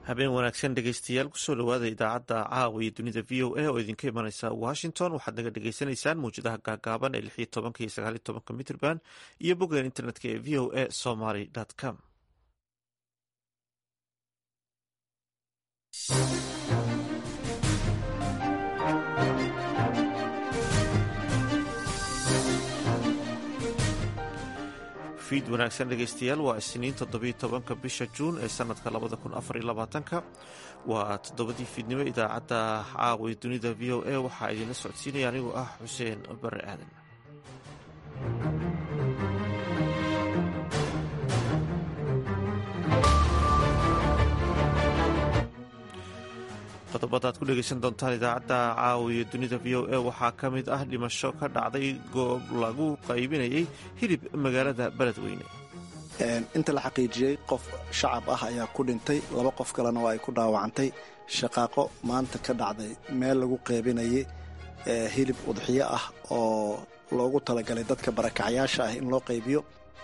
habeen wanaagsan dhegeystayaal kusoo dhawaada idaacadda caawa iyo dunida v o a oo idinka imaneysa washington waxaad naga dhagaysanaysaan mawjadaha gaagaaban ee lixiyo tobanka iyo sagaaliyo tobanka mitrband iyo boggan internetka ee v o a somaly com fiid wanaagsan dhegeystayaal waa isniin toddobiyo tobanka bisha juun ee sanadka labada kun afar iyo labaatanka waa toddobadii fiidnimo idaacadda caawa dunida v o a waxaa idinla socodsiinaya anigoo ah xuseen bare aadan qodobada ad ku dhegeysan doontaan idaacadda caawa iyo dunida v o a waxaa ka mid ah dhimasho ka dhacday goob lagu qaybinayay hilib magaalada beledweyne inta la xaqiijiyey qof shacab ah ayaa ku dhintay laba qof kalena waa ay ku dhaawacantay shaqaaqo maanta ka dhacday meel lagu qaybinayay hilib udxiyo ah oo loogu talagalay dadka barakacyaasha ah in loo qaybiyo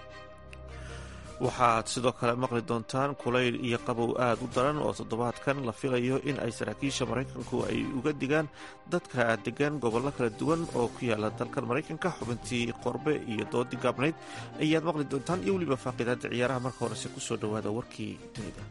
waxaad sidoo kale maqli doontaan kulayl iyo qabow aad u daran oo toddobaadkan la filayo in ay saraakiisha maraykanku ay uga digaan dadka degan gobollo kala duwan oo ku yaala dalkan maraykanka xubintii qorbe iyo doodii gaabnayd ayaad maqli doontaan iyo weliba faaqidaada ciyaaraha marka horese kusoo dhowaada warkii dunida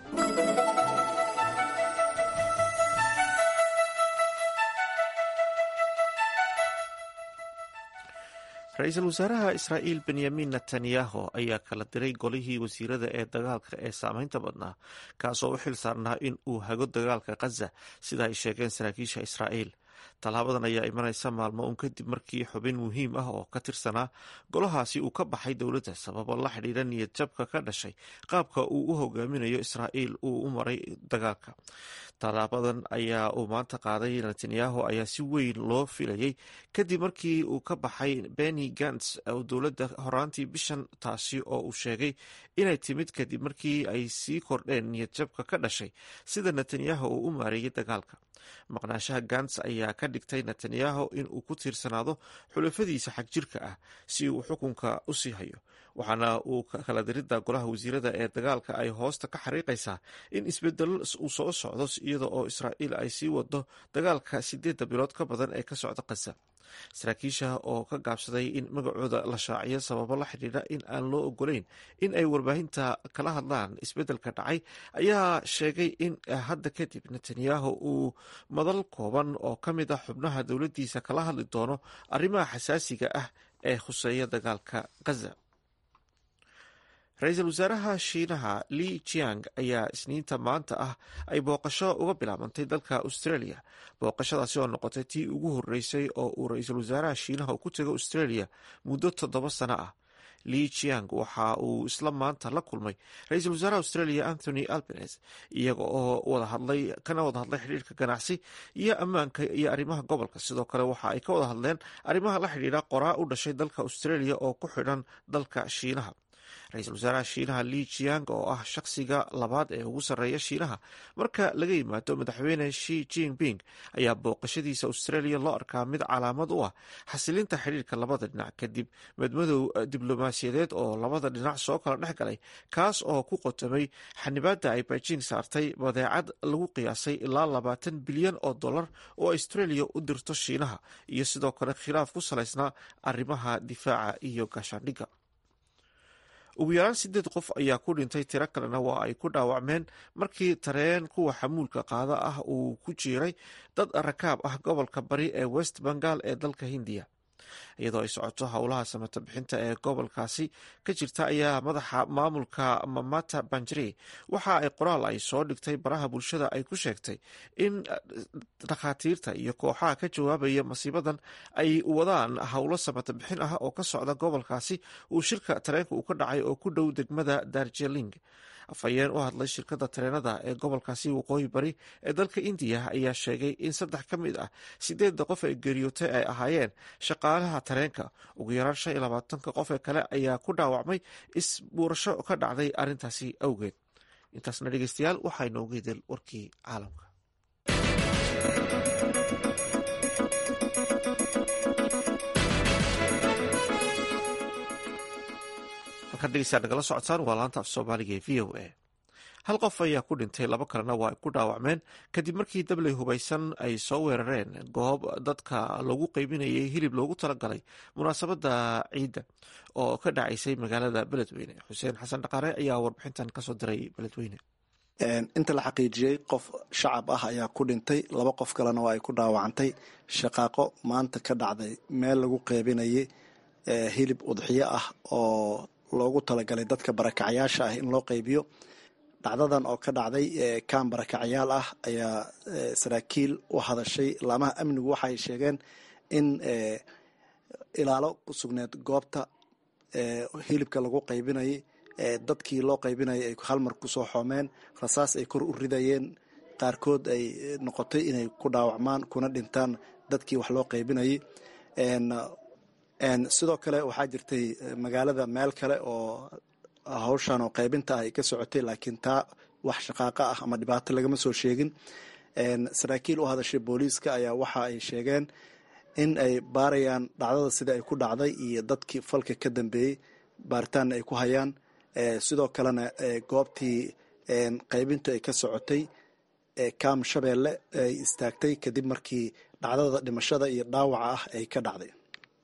ra-iisul wasaaraha israa'iil benyamin netanyahu ayaa kala diray golihii wasiirada ee dagaalka ee saameynta badnaa kaasoo u xil saarnaa in uu hago dagaalka khaza sida ay sheegeen saraakiisha israa'iil tallaabadan ayaa imanaysa maalmo un kadib markii xubin muhiim ah oo ka tirsanaa golahaasi uu ka baxay dowladda sababo la xidhiidha niyad jabka ka dhashay qaabka uu u hogaaminayo israa'iil uu u maray dagaalka tallaabadan ayaa uu maanta qaaday netanyahu ayaa si weyn loo filayay kadib markii uu ka baxay beni gants oo dowladda horaantii bishan taasi oo uu sheegay inay timid kadib markii ay sii kordheen niyad jabka ka dhashay sida netanyahu uu u maareeyay dagaalka maqnaashaha gants ayaa ka dhigtay netanyahu in uu ku tiirsanaado xulafadiisa xagjirka ah si uu xukunka u sii hayo waxaana uu kala diridda golaha wasiirada ee dagaalka ay hoosta ka xariiqaysaa in isbedelo uu soo socdo iyada oo israa'iil ay sii wado dagaalka sideedda bilood ka badan ee ka socda khaza saraakiisha oo ka gaabsaday in magacooda la shaaciyo sababo la xidhiidha in aan loo ogolayn in ay warbaahinta kala hadlaan isbeddelka dhacay ayaa sheegay in hadda kadib netanyahu uu madal kooban oo ka mid ah xubnaha dowladdiisa kala hadli doono arrimaha xasaasiga ah ee khuseeya dagaalka khaza ra-iisul wasaaraha shiinaha li jiang ayaa isniinta maanta ah ay booqasho uga bilaabantay dalka australia booqashadaasi oo noqotay tii ugu horeysay oo uu ra-iisul wasaaraha shiinaha ku tago australia muddo toddoba sano ah li jiang waxa uu isla maanta la kulmay ra-iisul wasaaraha australia anthony albanes iyaga oo wada hadlay kana wada hadlay xidhiirka ganacsi iyo ammaanka iyo arrimaha gobolka sidoo kale waxa ay ka wada hadleen arrimaha la xidhiidha qoraa u dhashay dalka australia oo ku xidhan dalka shiinaha ra-iisul wasaaraha shiinaha li jiang oo ah shaqsiga labaad ee ugu sarreeya shiinaha marka laga yimaado madaxweyne shi jinping ayaa booqashadiisa australia loo arkaa mid calaamad u ah xasilinta xidhiirka labada dhinac kadib madmadow diblomaasiyadeed oo labada dhinac soo kala dhex galay kaas oo ku qotomay xanibaadda ay beijing saartay badeecad lagu qiyaasay ilaa labaatan bilyan oo dollar oo australia u dirto shiinaha iyo sidoo kale khilaaf ku salaysnaa arrimaha difaaca iyo gaashaandhigga ugu yaraan sideed qof ayaa ku dhintay tiro kalena waa ay ku dhaawacmeen markii tareen kuwa xamuulka qaada ah uu ku jiiray dad rakaab ah gobolka bari ee west bengal ee dalka hindiya iyadoo ay socoto howlaha samata bixinta ee gobolkaasi ka jirta ayaa madaxa maamulka mamata banjari waxa ay qoraal ay soo dhigtay baraha bulshada ay ku sheegtay in dhakhaatiirta iyo kooxaha ka jawaabaya masiibadan ay wadaan howlo samata bixin ah oo ka socda gobolkaasi uu shirka tareenka uu ka dhacay oo ku dhow degmada darjeling afhayeen u hadlay shirkadda tareenada ee gobolkaasi waqooyi bari ee dalka indiya ayaa sheegay in saddex ka mid ah sideedda qof ee geeriyootay ay ahaayeen shaqaalaha tareenka ugu yaraan shan iyo labaatanka qof ee kale ayaa ku dhaawacmay isbuurasho ka dhacday arrintaasi awgeed intaasna dhegeystayaal waxaa inoogu hidel warkii caalamka halkan dhegeystayaal nagala socotaan waa laanta af soomaaliga ee v o a hal qof ayaa ku dhintay laba kalena waa ay ku dhaawacmeen kadib markii dabley hubaysan ay soo weerareen goob dadka lagu qeybinayay hilib loogu talagalay munaasabadda ciidda oo ka dhacaysay magaalada beledweyne xuseen xasan dhaqaare ayaa warbixintan kasoo diray beledweyne inta la xaqiijiyey qof shacab ah ayaa ku dhintay laba qof kalena waa ay ku dhaawacantay shaqaaqo maanta ka dhacday meel lagu qeybinayay hilib udxiyo ah oo loogu talagalay dadka barakacyaasha ah in loo qeybiyo dhacdadan oo ka dhacday kaan barakacyaal ah ayaa saraakiil u hadashay laamaha amnigu waxaay sheegeen in ilaalo ku sugneed goobta hilibka lagu qaybinayay dadkii loo qaybinayay ay halmar kusoo xoomeen rasaas ay kor u ridayeen qaarkood ay noqotay inay ku dhaawacmaan kuna dhintaan dadkii wax loo qaybinayay sidoo kale waxaa jirtay magaalada meel kale oo hawshan oo qaybinta ay ka socotay laakiin taa wax shaqaaqa ah ama dhibaato lagama soo sheegin saraakiil u hadashay booliiska ayaa waxa ay sheegeen in ay baarayaan dhacdada sida ay ku dhacday iyo dadkii falka ka dambeeyey baaritaanna ay ku hayaan sidoo kalena goobtii qaybintu ay ka socotay kaam shabeelle ay istaagtay kadib markii dhacdada dhimashada iyo dhaawaca ah ay ka dhacday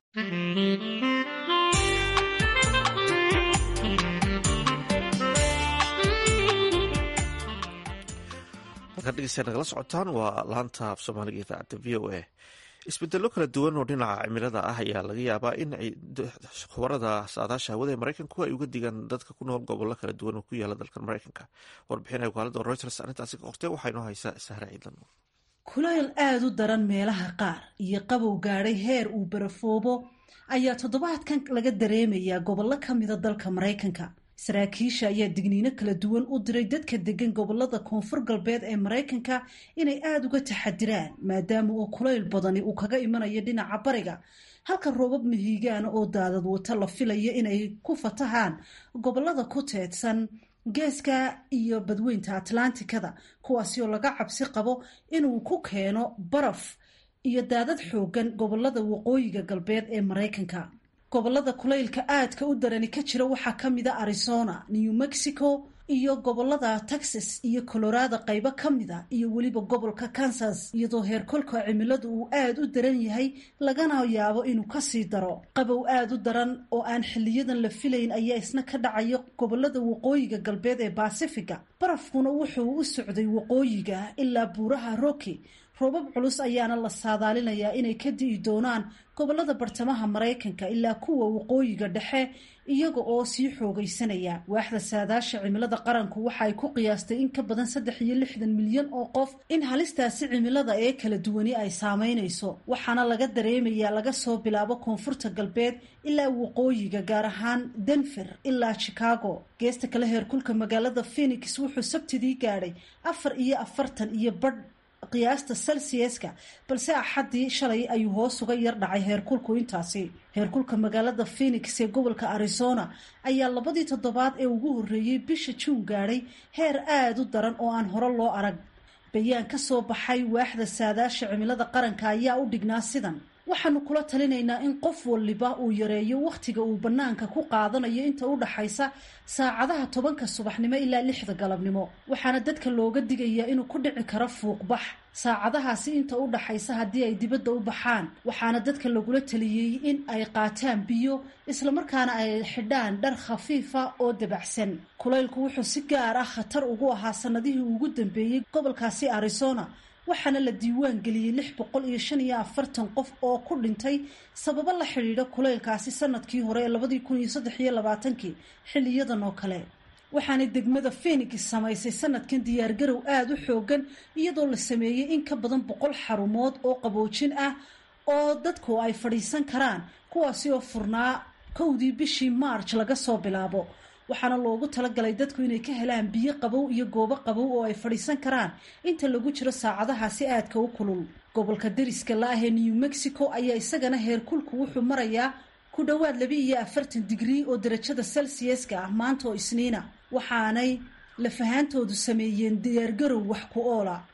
halkaad dhegeysta nagala socotaan waa laanta af soomaaliga idaacadda v o a isbedelo kala duwan oo dhinaca cimilada ah ayaa laga yaabaa in khubarada saadaasha hawada ee maraykanku ay uga digaan dadka ku nool gobollo kala duwan oo ku yaala dalkan maraykanka warbixin ay wakaalada reuters arrintaasi ka qortay waxaa inoo haysaa sahre ciidan kulayl aada u daran meelaha qaar iyo qabow gaadhay heer uu barafoobo ayaa toddobaadkan laga dareemayaa gobollo ka mida dalka maraykanka saraakiisha ayaa digniino kala duwan u diray dadka degan gobolada koonfur galbeed ee maraykanka inay aada uga taxadiraan maadaama uu kulayl badani uu kaga imanayo dhinaca bariga halka roobab mihigaana oo daadad wata la filayo inay ku fatahaan gobolada ku teedsan geeska iyo badweynta atlantikada kuwaasi oo laga cabsi qabo inuu ku keeno baraf iyo daadad xoogan gobolada waqooyiga galbeed ee maraykanka gobolada kulaylka aadka u darani ka jira waxaa ka mida arizona new mexico iyo gobolada texas iyo colorado qaybo ka mida iyo weliba gobolka kansas iyadoo heerkolka cimiladu uu aada u daran yahay lagana yaabo inuu kasii daro qabow aada u daran oo aan xiliyadan la filayn ayaa isna ka dhacaya gobolada waqooyiga galbeed ee basifiga barafkuna wuxuu u socday waqooyiga ilaa buuraha rocky roobab culus ayaana la saadaalinayaa inay ka di'i doonaan gobolada bartamaha maraykanka ilaa kuwa waqooyiga dhexe iyaga oo sii xoogaysanaya waaxda saadaasha cimilada qaranku waxa ay ku qiyaastay in ka badan saddex iyo lixdan milyan oo qof in halistaasi cimilada ee kala duwani ay saameynayso waxaana laga dareemayaa laga soo bilaabo koonfurta galbeed ilaa waqooyiga gaar ahaan denver ilaa chicago geesta kale heerkulka magaalada phenix wuxuu sabtidii gaadhay afar iyo afartan iyo badh qiyaasta celsiuska balse axaddii shalay ayuu hoos uga yar dhacay heerkulku intaasi heerkulka magaalada phenix ee gobolka arizona ayaa labadii toddobaad ee ugu horreeyey bisha juun gaadhay heer aada u daran oo aan hore loo arag bayaan ka soo baxay waaxda saadaasha cimilada qaranka ayaa u dhignaa sidan waxaanu kula talinaynaa in qof waliba uu yareeyo wakhtiga uu bannaanka ku qaadanayo inta u dhaxaysa saacadaha tobanka subaxnimo ilaa lixda galabnimo waxaana dadka looga digayaa inuu ku dhici karo fuuqbax saacadahaasi inta u dhaxaysa haddii ay dibadda u baxaan waxaana dadka lagula taliyey in ay qaataan biyo islamarkaana ay xidhaan dhar khafiifa oo dabacsan kulaylku wuxuu si gaar ah khatar ugu ahaa sanadihii ugu dambeeyey gobolkaasi arizona waxaana la diiwaan geliyey lix boqol iyo shan iyo afartan qof oo ku dhintay sababo la xidhiidha kulaylkaasi sanadkii hore ee labadii kun iyo saddex iyo labaatankii xiliyadan oo kale waxaanay degmada phenix samaysay sanadkan diyaargarow aada u xoogan iyadoo la sameeyey in ka badan boqol xarumood oo qaboojin ah oo dadku ay fadhiisan karaan kuwaasi oo furnaa kowdii bishii march laga soo bilaabo waxaana loogu talagalay dadku inay ka helaan biyo qabow iyo goobo qabow oo ay fadhiisan karaan inta lagu jiro saacadahaasi aadka u kulul gobolka dariska la ah ee new mexico ayaa isagana heerkulku wuxuu marayaa ku dhowaad laba iyo afartan digrii oo darajada celsiuska ah maanta oo isniina waxaanay lafahaantoodu sameeyeen diyaargarow wax ku oola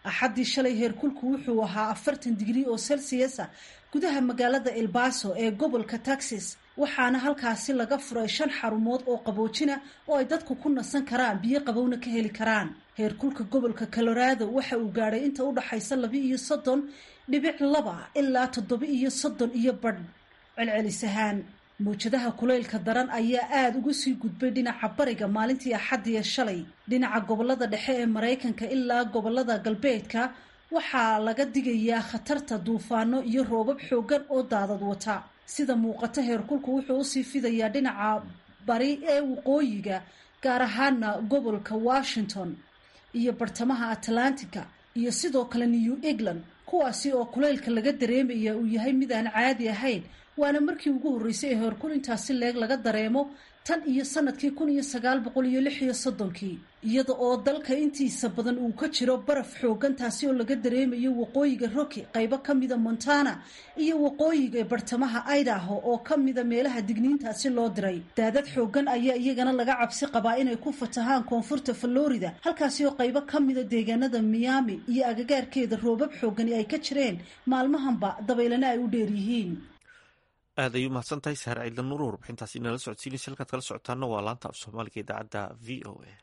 axaddii shalay heerkulku wuxuu ahaa afartan digrii oo celsiusa gudaha magaalada elbaso ee gobolka texas waxaana halkaasi laga furay shan xarumood oo qaboojina oo ay dadku ku nasan karaan biyo qabowna ka heli karaan heerkulka gobolka colorado waxa uu gaadhay inta u dhaxaysa laba iyo soddon dhibic laba ilaa toddoba iyo soddon iyo badh celcelis ahaan mawjadaha kulaylka daran ayaa aada uga sii gudbay dhinaca bariga maalintii axaddiya shalay dhinaca gobolada dhexe ee maraykanka ilaa gobolada galbeedka waxaa laga digayaa khatarta duufaano iyo roobab xoogan oo daadad wata sida muuqata heerkulku wuxuu usii fidayaa dhinaca bari ee waqooyiga gaar ahaana gobolka washington iyo bartamaha atlantica iyo sidoo kale new england kuwaasi oo kulaylka laga dareemaya uu yahay mid aan caadi ahayn waana markii ugu horreysay ee heerkul intaasi leeg laga dareemo tan iyo sanadkii kun iyo sagaal boqol iyo lix iyo soddonkii iyada oo dalka intiisa badan uu ka jiro baraf xoogan taasi oo laga dareemayo waqooyiga rocky qaybo ka mida montana iyo waqooyiga bartamaha idaho oo ka mida meelaha digniintaasi loo diray daadad xoogan ayaa iyagana laga cabsi qabaa inay ku fatahaan koonfurta florida halkaasi oo qaybo ka mida deegaanada miami iyo agagaarkeeda roobab xoogani ay ka jireen maalmahanba dabaylana ay u dheeryihiin aad ay u mahadsan tahay saare ciidla nuur warbixintaasi inala socodsiinaysa halkaad kala socotaana waa laanta af soomaaliga idaacadda v o a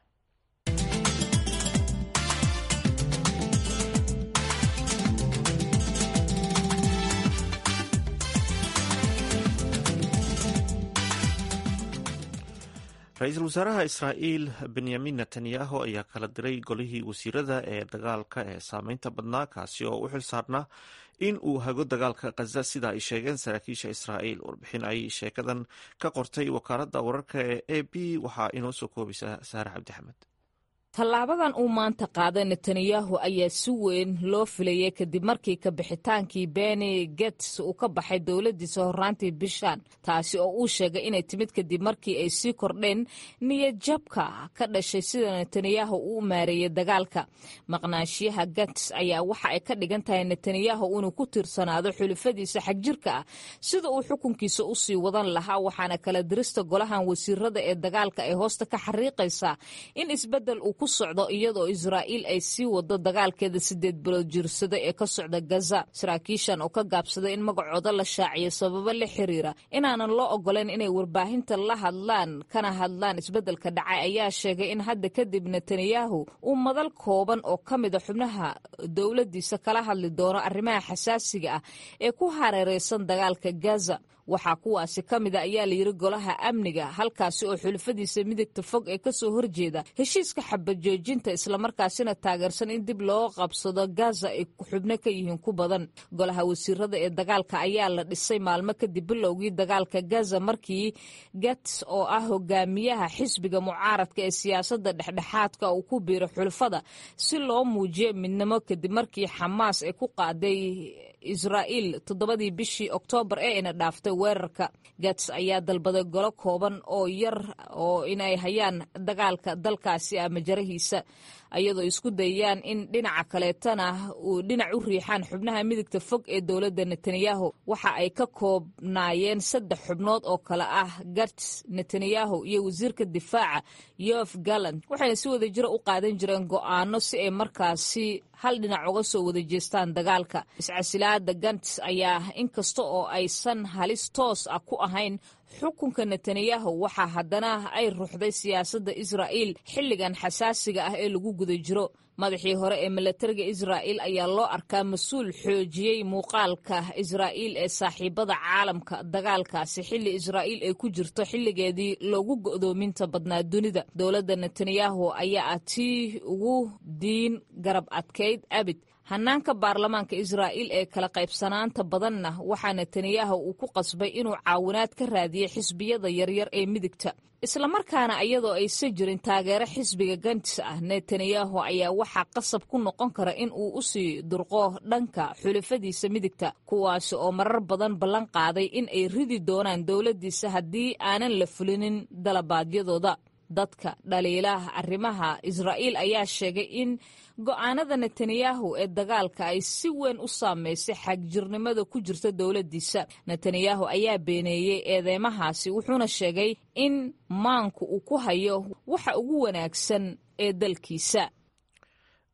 ra-iisul wasaaraha israa'iil benyamin netanyahu ayaa kala diray golihii wasiirada ee dagaalka ee saameynta badnaa kaasi oo u xil saarnaa in uu hago dagaalka khaza sida ay sheegeen saraakiisha israa'iil warbixin ay sheekadan ka qortay wakaaladda wararka ee a b waxaa inoo soo koobaysa saare cabdixamed tallaabadan uu maanta qaaday netanyahu ayaa si weyn loo filayay kadib markii kabixitaankii beni gets uu ka baxay dowladdiisa horraantii bishan taasi oo uu sheegay inay timid kadib markii ay sii kordheen niyadjabka ka dhashay sida netanyahu uu maareeyey dagaalka maqnaanshiyaha gets ayaa waxa ay ka dhigan tahay netanyahu inuu ku tiirsanaado xulufadiisa xagjirka ah sida uu xukunkiisa u sii wadan lahaa waxaana kala dirista golahan wasiirada ee dagaalka ay hoosta ka xariiqaysaa in isbedel uu ku socdo iyadoo israa'iil ay sii wado dagaalkeeda sideed bilood jirsada ee ka socda gaza saraakiishan oo ka gaabsaday in magacooda la shaaciyo sababo la xiriira inaanan loo ogolayn inay warbaahinta la hadlaan kana hadlaan isbeddelka dhacay ayaa sheegay in hadda kadib netanyahu uu madal kooban oo ka mida xubnaha dowladdiisa kala hadli doono arrimaha xasaasiga ah ee ku hareereysan dagaalka gaza waxaa kuwaasi ka mida ayaa layidhi golaha amniga halkaasi oo xulufadiisa midigta fog ee kasoo horjeeda heshiiska xabajoojinta islamarkaasina taageersan in dib loo qabsado gaza ay xubno ka yihiin ku badan golaha wasiirada ee dagaalka ayaa la dhisay maalmo kadib bilowgii dagaalka gaza markii gats oo ah hogaamiyaha xisbiga mucaaradka ee siyaasadda dhexdhexaadka uu ku biiray xulufada si loo muujiyo midnimo kadib markii xamaas ay ku qaaday israa'iil toddobadii bishii oktoobar ee ina dhaaftay weerarka gats ayaa dalbaday golo kooban oo yar oo inay hayaan dagaalka dalkaasi ama jarahiisa ayadoo isku dayayaan in dhinaca kaleetana uu dhinac u riixaan xubnaha midigta fog ee dowladda netanyahu waxa ay ka koobnaayeen saddex xubnood oo kale ah gats netanyahu iyo wasiirka difaaca yof gallant waxayna si wada jiro u qaadan jireen go'aano si ay markaasi hal dhinac uga soo wada jeestaan dagaalka iscasilaada gants ayaa inkasta oo aysan halis toos ah ku ahayn xukunka netanyahu waxaa haddana ay ruuxday siyaasadda israa'iil xilligan xasaasiga ah ee lagu guda jiro madaxii hore ee milatariga israa'iil ayaa loo arkaa mas-uul xoojiyey muuqaalka israa'iil ee saaxiibada caalamka dagaalkaasi xilli israa'iil ay ku jirto xilligeedii loogu go'doominta badnaa dunida dowladda netanyahu ayaa ah tii ugu diin garab adkayd abid hanaanka baarlamaanka israa'iil ee kala qaybsanaanta badanna waxaa netanyahu uu ku qasbay inuu caawinaad ka raadiyey xisbiyada yaryar ee midigta islamarkaana iyadoo aysan jirin taageero xisbiga gantis ah netanyahu ayaa waxaa qasab ku noqon kara in uu u sii durqo dhanka xulafadiisa midigta kuwaasi oo marar badan ballan qaaday in ay ridi doonaan dowladdiisa haddii aanan la fulinin dalabaadyadooda dadka dhaliilaha arrimaha israa'iil ayaa sheegay in go'aanada netanyahu ee dagaalka ay si weyn u saameysay xagjirnimada ku jirta dowladdiisa netanyahu ayaa beeneeyey eedeymahaasi wuxuuna sheegay in maanku uu ku hayo waxa ugu wanaagsan ee dalkiisa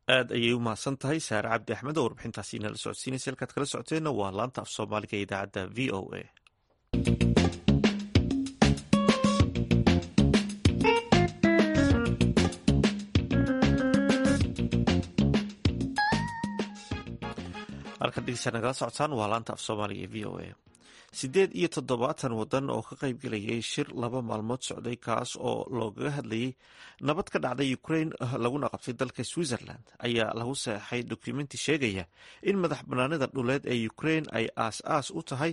aad ayay u mahadsan tahay saare cabdi axmed oo warbixintaasi inala socodsiinaysa halkaad kala socoteenna waa laanta af soomaaliga ee idaacadda v o a halkan dhegeysaa nagala socotaan waa laanta af soomaaliga ee v o a siddeed iyo toddobaatan waddan oo ka qayb gelayay shir laba maalmood socday kaas oo loogaga hadlayay nabad ka dhacday ukraine laguna qabtay dalka switzerland ayaa lagu saxeixay dokumenti sheegaya in madax banaanida dhuleed ee ukraine ay aas-aas u tahay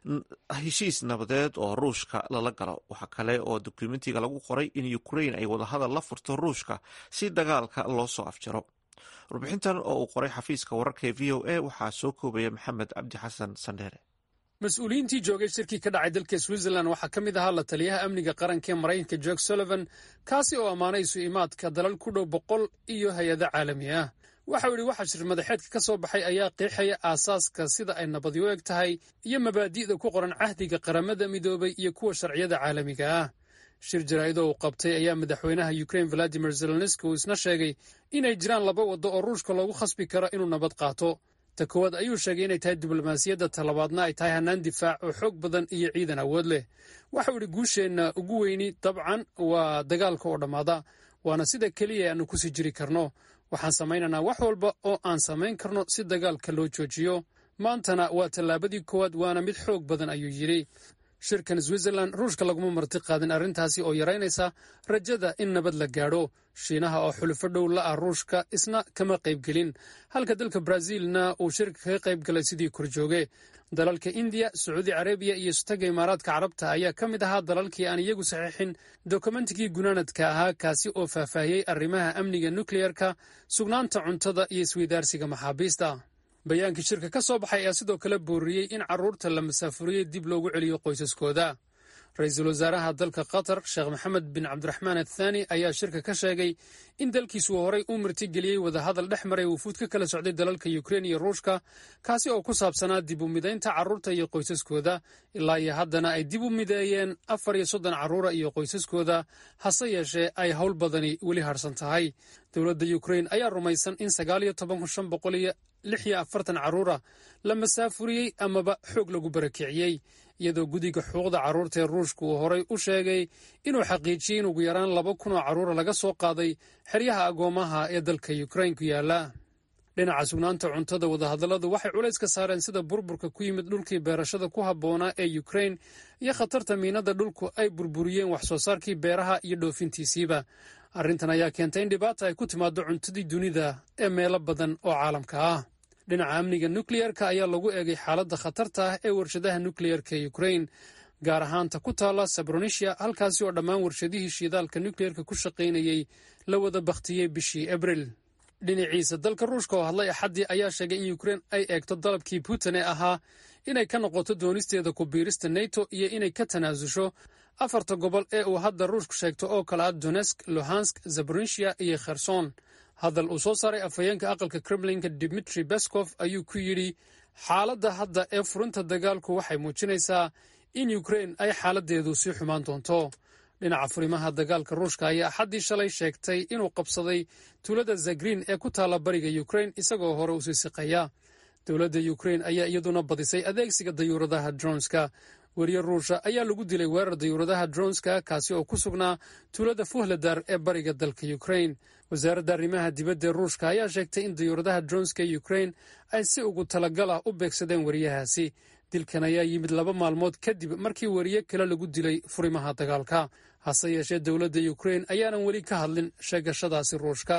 heshiis nabadeed oo ruushka lala galo waxaa kale oo dokumentiga lagu qoray in ukraine ay wadahadal la furto ruushka si dagaalka loo soo afjaro warbixintan oo uu qoray xafiiska wararka ee v o a waxaa soo koobaya maxamed cabdi xasan sandheere mas-uuliyiintii joogay shirkii ka dhacay dalka switzerland waxaa ka mid ahaa la taliyaha amniga qaranka ee maraykanka jorg sullivan kaasi oo ammaanay isu imaadka dalal ku dhow boqol iyo hay-ado caalami ah waxau yidhi waxa shir madaxeedka ka soo baxay ayaa qeexaya aasaaska sida ay nabadi u eg tahay iyo mabaadi'da ku qoran cahdiga qaramada midoobay iyo kuwa sharciyada caalamiga ah shir jaraa'idoo uu qabtay ayaa madaxweynaha ukrain valadimir zelenski uu isna sheegay inay jiraan laba waddo oo ruushka loogu khasbi karo inuu nabad qaato ta koowaad ayuu sheegay inay tahay diblomaasiyadda talabaadna ay tahay hannaan difaac oo xoog badan iyo ciidan awood leh waxau idhi guusheenna ugu weyni dabcan waa dagaalka oo dhammaada waana sida keliya aanu ku sii jiri karno waxaan samaynaynaa wax walba oo aan samayn karno si dagaalka loo joojiyo maantana waa tallaabadii koowaad waana mid xoog badan ayuu yidhi shirkan switzerland ruushka laguma marti qaadin arrintaasi oo yaraynaysa rajada in nabad la gaadho shiinaha oo xulufo dhow la ah ruushka isna kama qaybgelin halka dalka brazilna uu shirka kaga qayb galay sidii korjooge dalalka indiya sacuudi carabiya iyo sutaga imaaraadka carabta ayaa ka mid ahaa dalalkii aan iyagu saxiixin dokumentigii gunaanadka ahaa kaasi oo faahfaahiyey arrimaha amniga nukleyerka sugnaanta cuntada iyo isweydaarsiga maxaabiista bayaankii shirka ka soo baxay ayaa sidoo kale booriyey in carruurta la masaafuriyey dib loogu celiyo qoysaskooda ra-iisul wasaaraha dalka qatar sheekh maxamed bin cabdiraxmaan athaani ayaa shirka ka sheegay in dalkiisu horay u martigeliyey wadahadal dhex maray wufuud ka kala socday dalalka ukrein iyo ruushka kaasi oo ku saabsanaa dib u midaynta carruurta iyo qoysaskooda ilaa iyo haddana ay dib u mideeyeen afar iyo soddon carruura iyo qoysaskooda hase yeeshee ay howl badani weli harsan tahay dowladda ukrein ayaa rumaysan in sagaal iyo toban kun shan boqol iyo lix iyo afartan carruura la masaafuriyey amaba xoog lagu barakiciyey iyadoo guddiga xuquuqda carruurta ee ruushka uu horay u sheegay inuu xaqiijiyey in ugu yaraan laba kun oo carruura laga soo qaaday xeryaha agoomaha ee dalka ukrain ku yaala dhinaca sugnaanta cuntada wadahadalladu waxay culays ka saareen sida burburka ku yimid dhulkii beerashada ku habboonaa ee ukrain iyo khatarta miinada dhulku ay burburiyeen wax soo saarkii beeraha iyo dhoofintiisiiba arrintan ayaa keentay in dhibaata ay ku timaado cuntadii dunida ee meelo badan oo caalamka ah dhinaca amniga nukleyerka ayaa lagu eegay xaaladda khatarta ah ee warshadaha nukleyerka ee ukrain gaar ahaanta ku taalla sabronisia halkaasi oo dhammaan warshadihii shiidaalka nukleyerka ku shaqaynayey la wada bakhtiyey bishii abril dhinaciisa dalka ruushka oo hadlay axaddii ayaa sheegay in ukrein ay eegto dalabkii putin ee ahaa inay ka noqoto doonisteeda ku biirista neto iyo inay ka tanaasusho afarta gobol ee uu hadda ruushku sheegto oo kale ah donesk luhansk zabronisia iyo kherson hadal uu soo saaray afhayeenka aqalka kremlinka dimitri beskov ayuu ku yidhi xaaladda hadda ee furinta dagaalku waxay muujinaysaa in ukrein ay xaaladdeedu sii xumaan doonto dhinaca furimaha dagaalka ruushka ayaa axaddii shalay sheegtay inuu qabsaday tuulada zagrin ee ku taalla bariga ukrein isagoo hore usii siqaya dowladda ukrein ayaa iyaduna badisay adeegsiga dayuuradaha dronska weriye ruusha ayaa lagu dilay weerar dayuuradaha dronska kaasi oo ku sugnaa tuulada fuhladar ee bariga dalka ukrein wasaaradda arrimaha dibadda ee ruushka ayaa sheegtay in dayuuradaha dronska ee ukrein ay si ugu talagal ah u beegsadeen weriyahaasi dilkan ayaa yimid laba maalmood kadib markii weriye kale lagu dilay furimaha dagaalka hase yeeshee dowladda ukrein ayaanan weli ka hadlin sheegashadaasi ruushka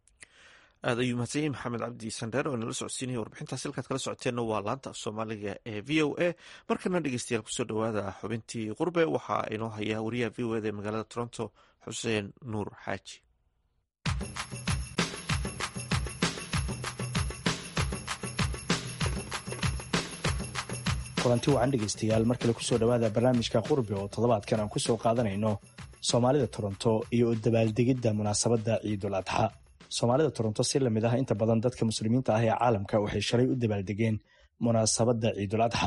aad ayuu mahadsan yahay maxamed cabdi sandheer oo inala socodsiinaya warbixintaas halkaad kala socoteenna waa laanta af soomaaliga ee v o a markana dhegeystayaal kusoo dhowaada xubintii qurbe waxaa inoo haya wariyaha v o eda ee magaalada toronto xuseen nuur xaaji kulanti wacan dhegaystayaal markale kusoo dhowaada barnaamijka qurbi oo toddobaadkan aan kusoo qaadanayno soomaalida toronto iyo u dabaaldegidda munaasabadda ciidul adxa soomaalida toronto si lamid ah inta badan dadka muslimiinta ah ee caalamka waxay shalay u dabaaldegeen munaasabadda ciidul adxa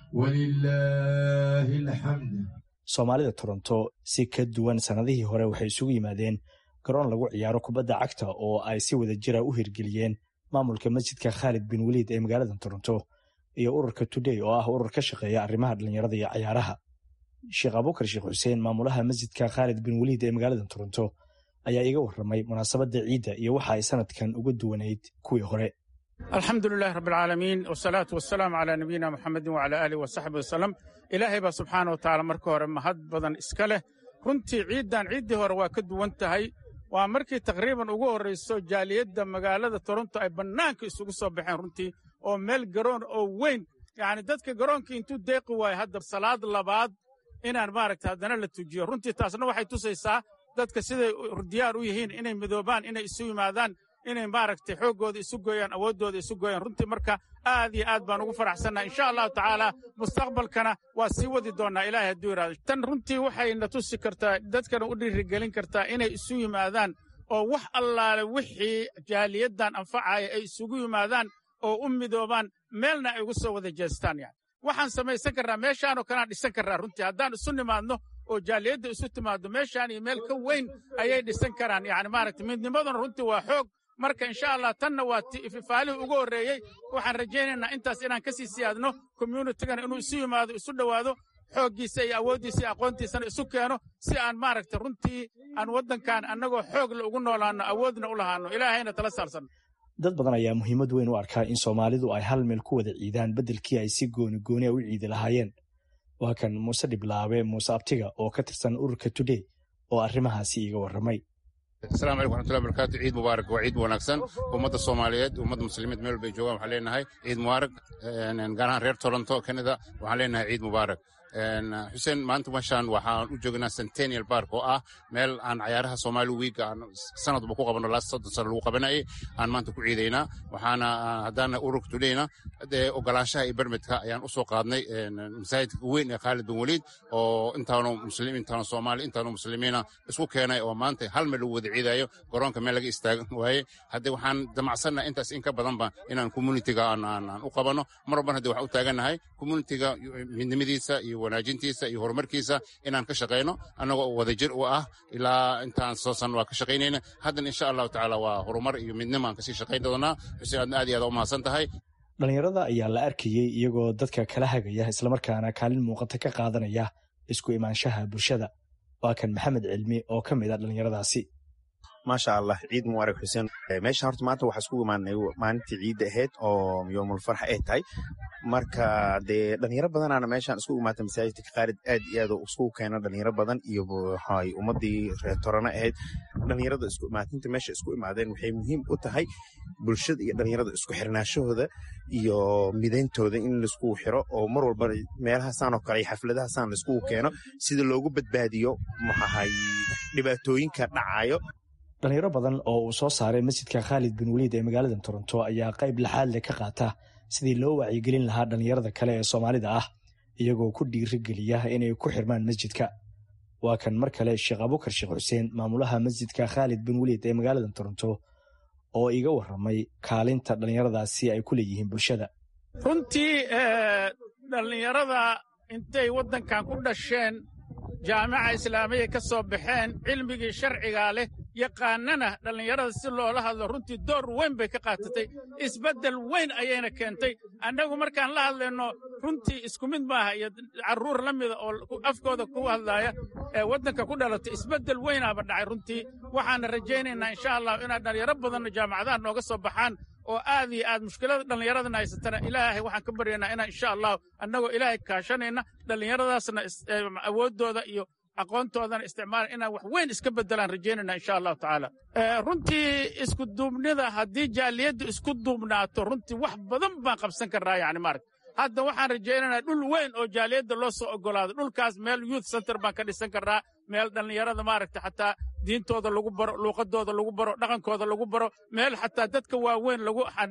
walilaahi alxamd soomaalida toronto si ka duwan sannadihii hore waxay isugu yimaadeen garoon lagu ciyaaro kubadda cagta oo ay si wada jira u hirgeliyeen maamulka masjidka khaalid bin weliid ee magaalada toronto iyo ururka today oo ah urur ka shaqeeya arrimaha dhallinyarada iyo cayaaraha sheekh abukar sheekh xuseen maamulaha masjidka khaalid bin weliid ee magaalada toronto ayaa iga warramay munaasabadda ciidda iyo waxa ay sanadkan uga duwanayd kuwii hore alxamdu lilahi rabb alcaalamiin wsalaatu wasalaamu calaa nabiyina muxamedin wacala aalih wasaxbi wasalam ilaahay baa subxaana wa tacaala marka hore mahad badan iska leh runtii ciiddan ciiddii hore waa ka duwan tahay waa markii taqriiban ugu horrayso jaaliyadda magaalada toronto ay bannaanka isugu soo baxeen runtii oo meel garoon oo weyn yacni dadka garoonkii intuu deeqi waayo hadda salaad labaad inaan maaragta haddana la tujiyo runtii taasna waxay tusaysaa dadka siday diyaar u yihiin inay midoobaan inay isu yimaadaan inay maaragtay xooggooda isu gooyaan awooddooda isu gooyaan runtii marka aad iyo aad baan ugu faraxsannaha insha allahu tacaala mustaqbalkana waa sii wadi doonnaa ilaahay hadduu yidhahdo tan runtii waxayna tusi kartaa dadkana u dhiirigelin kartaa inay isu yimaadaan oo wax allaale wixii jaaliyaddan anfacaya ay isugu yimaadaan oo u midoobaan meelna ay ugu soo wada jeestaan yani waxaan samaysan karnaa meeshaanoo kaleaan dhisan karnaa runtii haddaan isu nimaadno oo jaaliyadda isu timaaddo meeshaan iyo meel ka weyn ayay dhisan karaan yani maaragta midnimaduna runtii waa xoog marka insha allah tanna waa fifaalihii ugu horreeyey waxaan rajaynaynaa intaas inaan ka sii siyaadno communitigana inuu isu yimaado isu dhowaado xooggiisa iyo awooddiisa iyo aqoontiisana isu keeno si aan maaragta runtii aan waddankan annagoo xoogla ugu noolaanno awoodna u lahaanno ilaahayna tala saalsanno dad badan ayaa muhiimad weyn u arkaa in soomaalidu ay hal meel ku wada ciidaan beddelkii ay si gooni gooniya u ciidi lahaayeen waa kan muuse dhiblaabe muuse abtiga oo ka tirsan ururka today oo arrimahaasi iiga warramay asalaamu calaykum waxmatullahi barakaatu ciid mubaarak waa ciid wanaagsan ummadda soomaaliyeed ummadda muslimiinta meel walbay joogaan waxaan leenahay ciid mubaarak gaar ahaan reer toronto canada waxaan leenahay ciid mubaarak xuseen maanta meeshaan waxaan u joognaa centennial bark oo ah meel aan cayaaraha soomaali wiiga aan sanadba ku qabano last soddon sano lagu qabanayay aan maanta ku ciidaynaa waxaana haddaana ururka tudhayna dee ogolaanshaha iyo bermedka ayaan usoo qaadnay masaajidka weyn ee khaalid bin weliid oo intaanu muslim intaanu soomaali intaanu muslimiina isku keenay oo maanta hal meel lagu wada ciidayo garoonka meel laga istaagan waaye haddee waxaan damacsannaha intaas in ka badanba inaan communitiga aan u qabano mar walban haddee waxaan u taagannahay communitiga midnimadiisa iyo wanaajintiisa iyo horumarkiisa inaan ka shaqayno annagoo wadajir u ah ilaa intaan soo san waa ka shaqaynayna haddana insha allahu tacaala waa horumar iyo midnimo aan kasii shaqayn doonaa xuseen aadna aad iyo aad u mahadsan tahay dhallinyarada ayaa la arkayey iyagoo dadka kala hagaya islamarkaana kaalin muuqata ka qaadanaya isku imaanshaha bulshada waa kan maxamed cilmi oo ka mid a dhallinyaradaasi maasha allah ciid mubaarak xuseen meesha horta maanta waxaa iskugu imaanay maalintii ciidda ahayd oo yoomul farx ay tahay marka dee dhalinyaro badanaana meeshaan isku imaatay masaajidka khaalid aad iyo aad iskugu keena dhalinyaro badan iyo waxay ummadii reer torana ahayd dhalinyarada isku imaatinta meesha isku imaadeen waxay muhiim u tahay bulshada iyo dhalinyarada isku xirnaashahooda iyo midayntooda in laiskugu xiro oo mar walba meelahaasaan oo kale iyo xafladahaasaan laiskugu keeno sida loogu badbaadiyo maxahay dhibaatooyinka dhacayo dhalinyaro badan oo uu soo saaray masjidka khaalid bin weliid ee magaalada toronto ayaa qayb laxaad leh ka qaata sidii loo wacyigelin lahaa dhalinyarada kale ee soomaalida ah iyagoo ku dhiirigeliya inay ku xirmaan masjidka waa kan mar kale sheekh abukar sheekh xuseen maamulaha masjidka khaalid bin weliid ee magaalada toronto oo iga warramay kaalinta dhallinyaradaasi ay ku leeyihiin bulshada runtii dhallinyarada intay waddankan ku dhasheen jaamica islaamiya ka soo baxeen cilmigii sharcigaa leh yaqaanana dhallinyarada si loola hadlo runtii door weyn bay ka qaatatay isbeddel weyn ayayna keentay annagu markaan la hadlayno runtii isku mid maaha iyo carruur la mida oo afkooda ku hadlaaya ee waddanka ku dhalatay isbeddel weynaaba dhacay runtii waxaana rajaynaynaa insha allah inaad dhallinyaro badanna jaamacadaha nooga soo baxaan oo aad iyo aad mushkilada dhallinyaradana haysatana ilaahay waxaan ka baryaynaa inaan insha allahu annagoo ilaahay kaashanayna dhallinyaradaasna awooddooda iyo aqoontoodana isticmaala inaan wax weyn iska beddelaan rajaynayna insha allahu tacaala runtii isku duubnida haddii jaaliyaddu isku duubnaato runtii wax badan baan qabsan karnaa yani maaragta hadda waxaan rajaynaynaa dhul weyn oo jaaliyadda loo soo ogolaado dhulkaas meel youth center baan ka dhisan karnaa meel dhallinyarada maaragta xataa diintooda lagu baro luuqadooda lagu baro dhaqankooda lagu baro meel xataa dadka waaweyn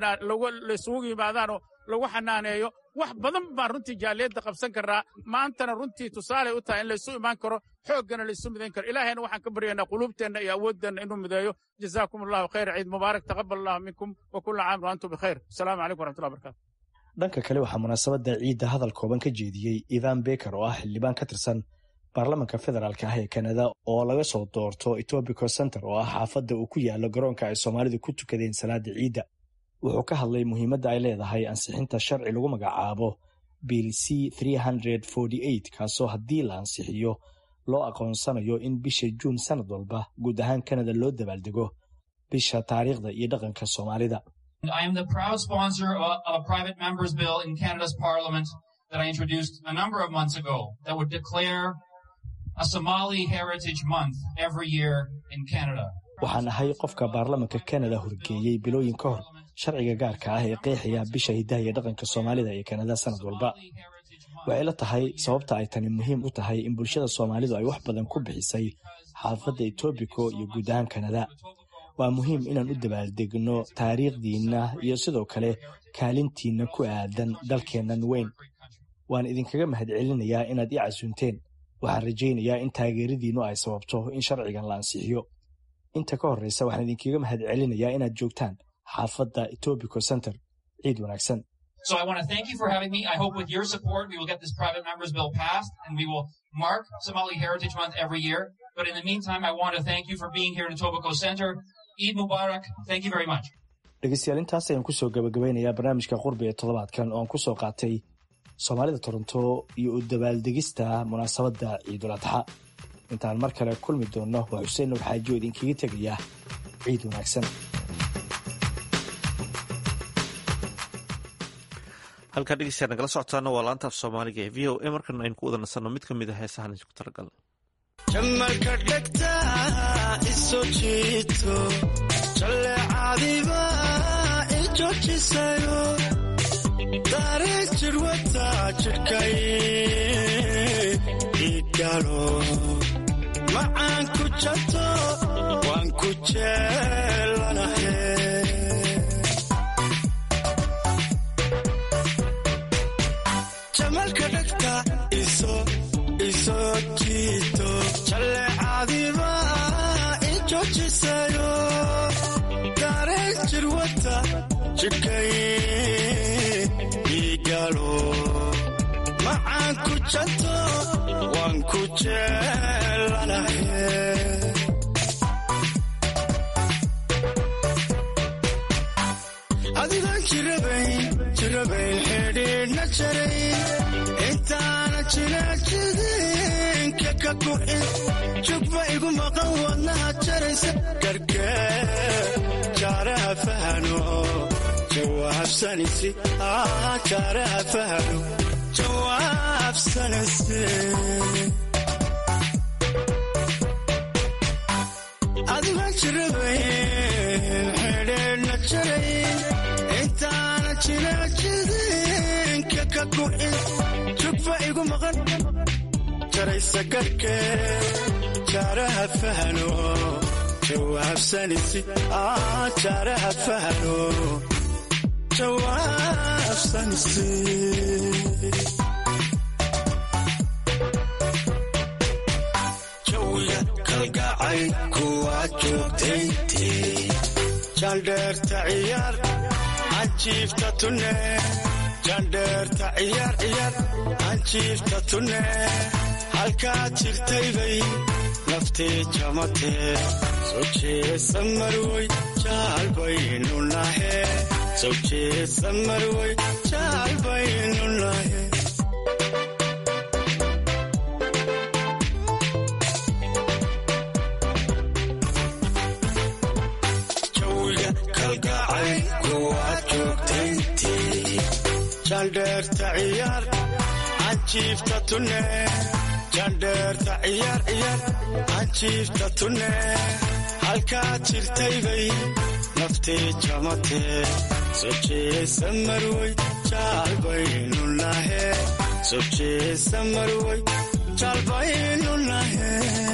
laisugu yimaadaanoo lagu xanaaneeyo wax badan baan runtii jaaliyadda qabsan karnaa maantana runtii tusaaley u tahay in laysu imaan karo xooggana laysu midayn karo ilaahayna waxaan ka baryaynaa quluubteenna iyo awooddeenna inuu mideeyo jazaakum allahu khayr ciid mubaarak taqabal allahu minkum wa kulla caam wa antum bikhayr asalaamu calaykum waraxmatullahi barakatu dhanka kale waxaa munaasabadda ciidda hadal kooban ka jeediyey ivan beker oo ah xildhibaan ka tirsan baarlamanka federaalk ah ee kanada oo laga soo doorto etobico center oo ah xaafadda uu ku yaalo garoonka ay soomaalidu ku tukadeen salaada ciidda wuxuu ka hadlay muhiimadda ay leedahay ansixinta sharci lagu magacaabo bill c kaasoo haddii la ansixiyo loo aqoonsanayo in bisha juun sanad walba guud ahaan kanada loo dabaaldego bisha taariikhda iyo dhaqanka soomaalida I am the proud sponsor of a, of a private member's bill in Canada's parliament that I introduced a number of months ago that would declare a Somali Heritage Month every year in Canada. waxaan ahay qofka baarlamanka kanada horgeeyey bilooyin ka hor sharciga gaarka ah ee qeexaya bisha hiddaha iyo dhaqanka soomaalida ee kanada sanad walba waxay la tahay sababta ay tani muhiim u tahay in bulshada soomaalidu ay wax badan ku bixisay xaafadda etoobico iyo guud ahaan kanada waa muhiim inaan u dabaaldegno taariikhdiinna iyo sidoo kale kaalintiinna ku aadan dalkeennan weyn waan idinkaga mahadcelinayaa inaad ii casuunteen waxaan rajaynayaa in taageeradiinnu ay sababto in sharcigan la ansixiyo inta ka horreysa waxaan idinkaga mahadcelinayaa inaad joogtaan xaafadda etobico center ciid wanaagsan So I want to thank you for having me. I hope with your support we will get this private members bill passed and we will mark Somali Heritage Month every year. But in the meantime, I want to thank you for being here at Etobicoke Center. Eid Mubarak. Thank you very much. dhegeystayaal intaas ayaan kusoo gabagabeynayaa barnaamijka qurbi ee toddobaadkan oo aan kusoo qaatay soomaalida toronto iyo u dabaaldegista munaasabadda ciidul adxa intaan mar kale kulmi doonno waa xuseen nuur xaaji oo idinkaga tegaya ciid wanaagsan halkaa dhegeystayaal nagala socotaana waa laanta af soomaaliga ee v o a markana aynu ku wada nasanno mid ka mid a heesahan isku talagal jamalka dhegta iso jiito jalleecadiba i joojisayo dareen jidhwata jidhkay igalo macaan ku jato waan ku jeelanahe jamalka dhegta iso iso jiito jalleecadiba i joojisayo dareen jirwata jidhkay igalo macaan ku janto waan ku jeelanahe adigaan jirabayn jirabayn xidhiidhna jarayn intaana jinaajidinka ka gu'in jugba igu maqan wadnaha jaraysa gargee jaaraha fahano jawaabsanaysi jaaraha fahano jawaabsanaysi adigaan jirabayn xidhiidhna jarayn intaana jinaajidinka ka gu'in jugba igu maqan jaraysa garhkee jaaraha fahano jawaabsanaysi jaaraha fahano jawaabsanaysi jawiga kalgacay kuwaa joogtayntii jandheerta ciyaar anjiifta tunne jandheerta ciyaar ciyaar anjiifta tunne halkaad jirtaybay naftee jamatee soo jeesa marwoy jaalbaynu nahe soo jeesa marwoy jaalbaynu nahe jawiga kalgacay kuwaad joogtayntii jandheerta ciyaar anjiifta tunne jandheerta ciyaar ciyaar anjiifta tunne halkaad jirtaybay naftee jamatee soo jeesa marwoy jaalbaynu nahe soo jeesa marwoy jaalbaynu nahe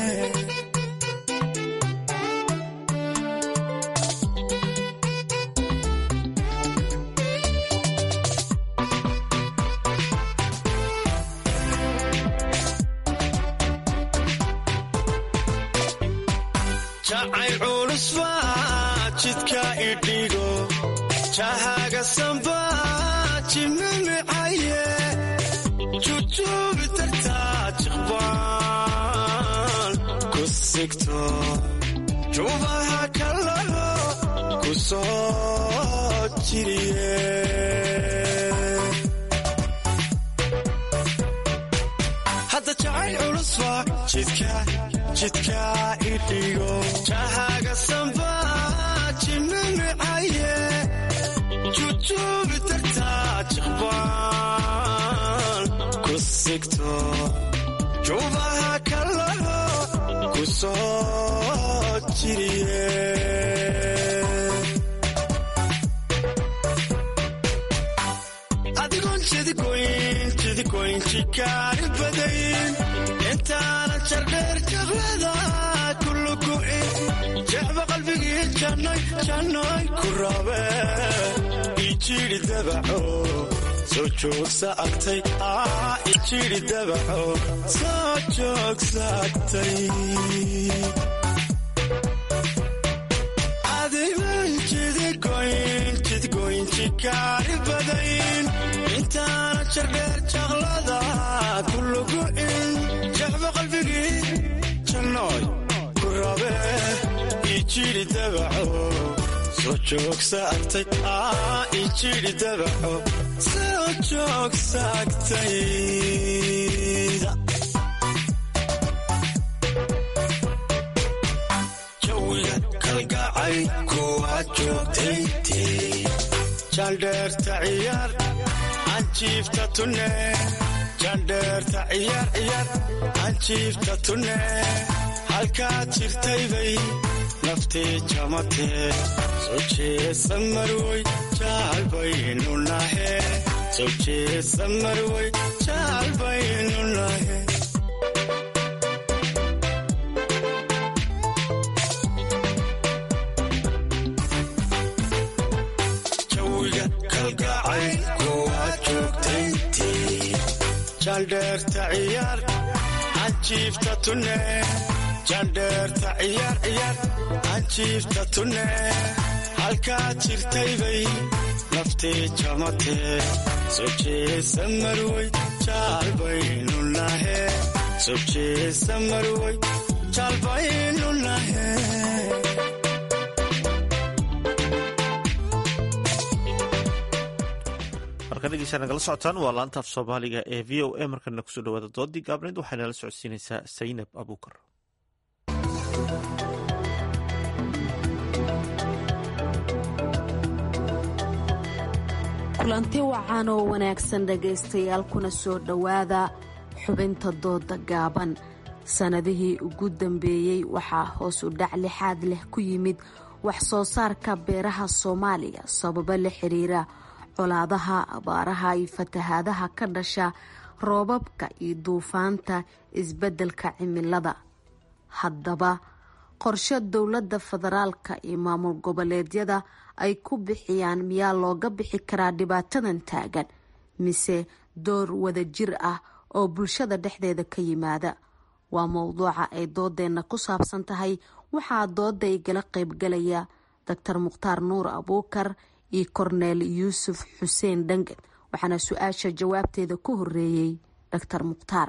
jacayl culus baa jidka idhigo jahaaga samba jimin jujuubi tartaa jiqbaan ku sigto jubaha kalaho ku soo jiriye hadda jacayl culusba jidka jidka idhigo jahaga samba jimamicaye jujuubi tartaa jiqbaan ku sigto jubaha kalaho ku soo jiriye adigoon jidigoyn jidigoyn jikaari badayn intaanan jardheer jablada kulugu'in jecba qalbigii jannay jannay ku rabe ijiri dabaco soo joogsa agtay aa ijiri dabaco soo joogsa agtay adigoon jidigoyn jidigoyn jikaari badayn intaana jardheer jaqlada kulugu'in jecba qalbigii jannooy ku rabe ijiri dabaco soo joogsa agtay aa ijiri dabaco soo joogsa agtayda jawiga kalgacay kuwa joogtayntii jandheerta ciyaar anjiifta tunne jandheerta ciyaar ciyaar anjiifta tunne halkaad jirtaybay naftii jamatee soo jeesa marwoy jaalbaynu nahe soo jeesa marwoy jaalbaynu nahe jawiga kalgacay kuwa joogtayntii jandheerta ciyaar anjiifta tunne jandheerta ciyaar ciyaar anjiifta tunne halkaad jirtaybay naftii jamatee soo jeesa marwoy jaalbaynu nahe soo jeesa marwoy jaalbaynu nahe marka dhegeysaa nagala socotaan waa laanta af soomaaliga ee v o a markana kusoo dhawaada doodii gaabneyd waxay nala socodsiinaysaa saynab abuukar kulanti wacan oo wanaagsan dhegaystayaal kuna soo dhowaada xubinta dooda gaaban sannadihii ugu dambeeyey waxaa hoos u dhac lixaad leh ku yimid wax soo saarka beeraha soomaaliya sababo la xiriira colaadaha abaaraha iyo fatahaadaha ka dhasha roobabka iyo duufaanta isbeddelka cimilada haddaba qorshe dowladda federaalka iyo maamul goboleedyada ay ku bixiyaan miyaa looga bixi karaa dhibaatadan taagan mise door wadajir ah oo bulshada dhexdeeda ka yimaada waa mowduuca ay doodeenna ku saabsan tahay waxaa dooda igala qaybgalaya doctor mukhtaar nuur abuukar iyo korneel yuusuf xuseen dhangan waxaana su-aasha jawaabteeda ku horeeyey doctor mukhtaar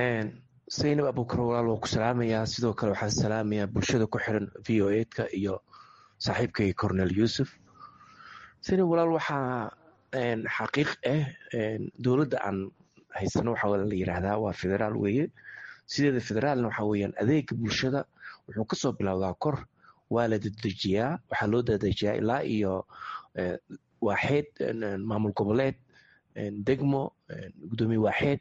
saynab abuukar walaal waa ku salaamayaa sidoo kale waxaan salaamayaa bulshada ku xiran v o edka iyo saaxiibkay cornel yuusuf saynab walaal waxaa xaqiiq ah dowladda aan haysano waxaa la yiraahdaa waa federaal weeye sideeda federaalna waxaa weyaan adeega bulshada wuxuu kasoo bilowdaa kor waa la dadejiyaa waxaa loo dadejiyaa ilaa iyo waaxeed maamul goboleed degmo gudoomiye waaxeed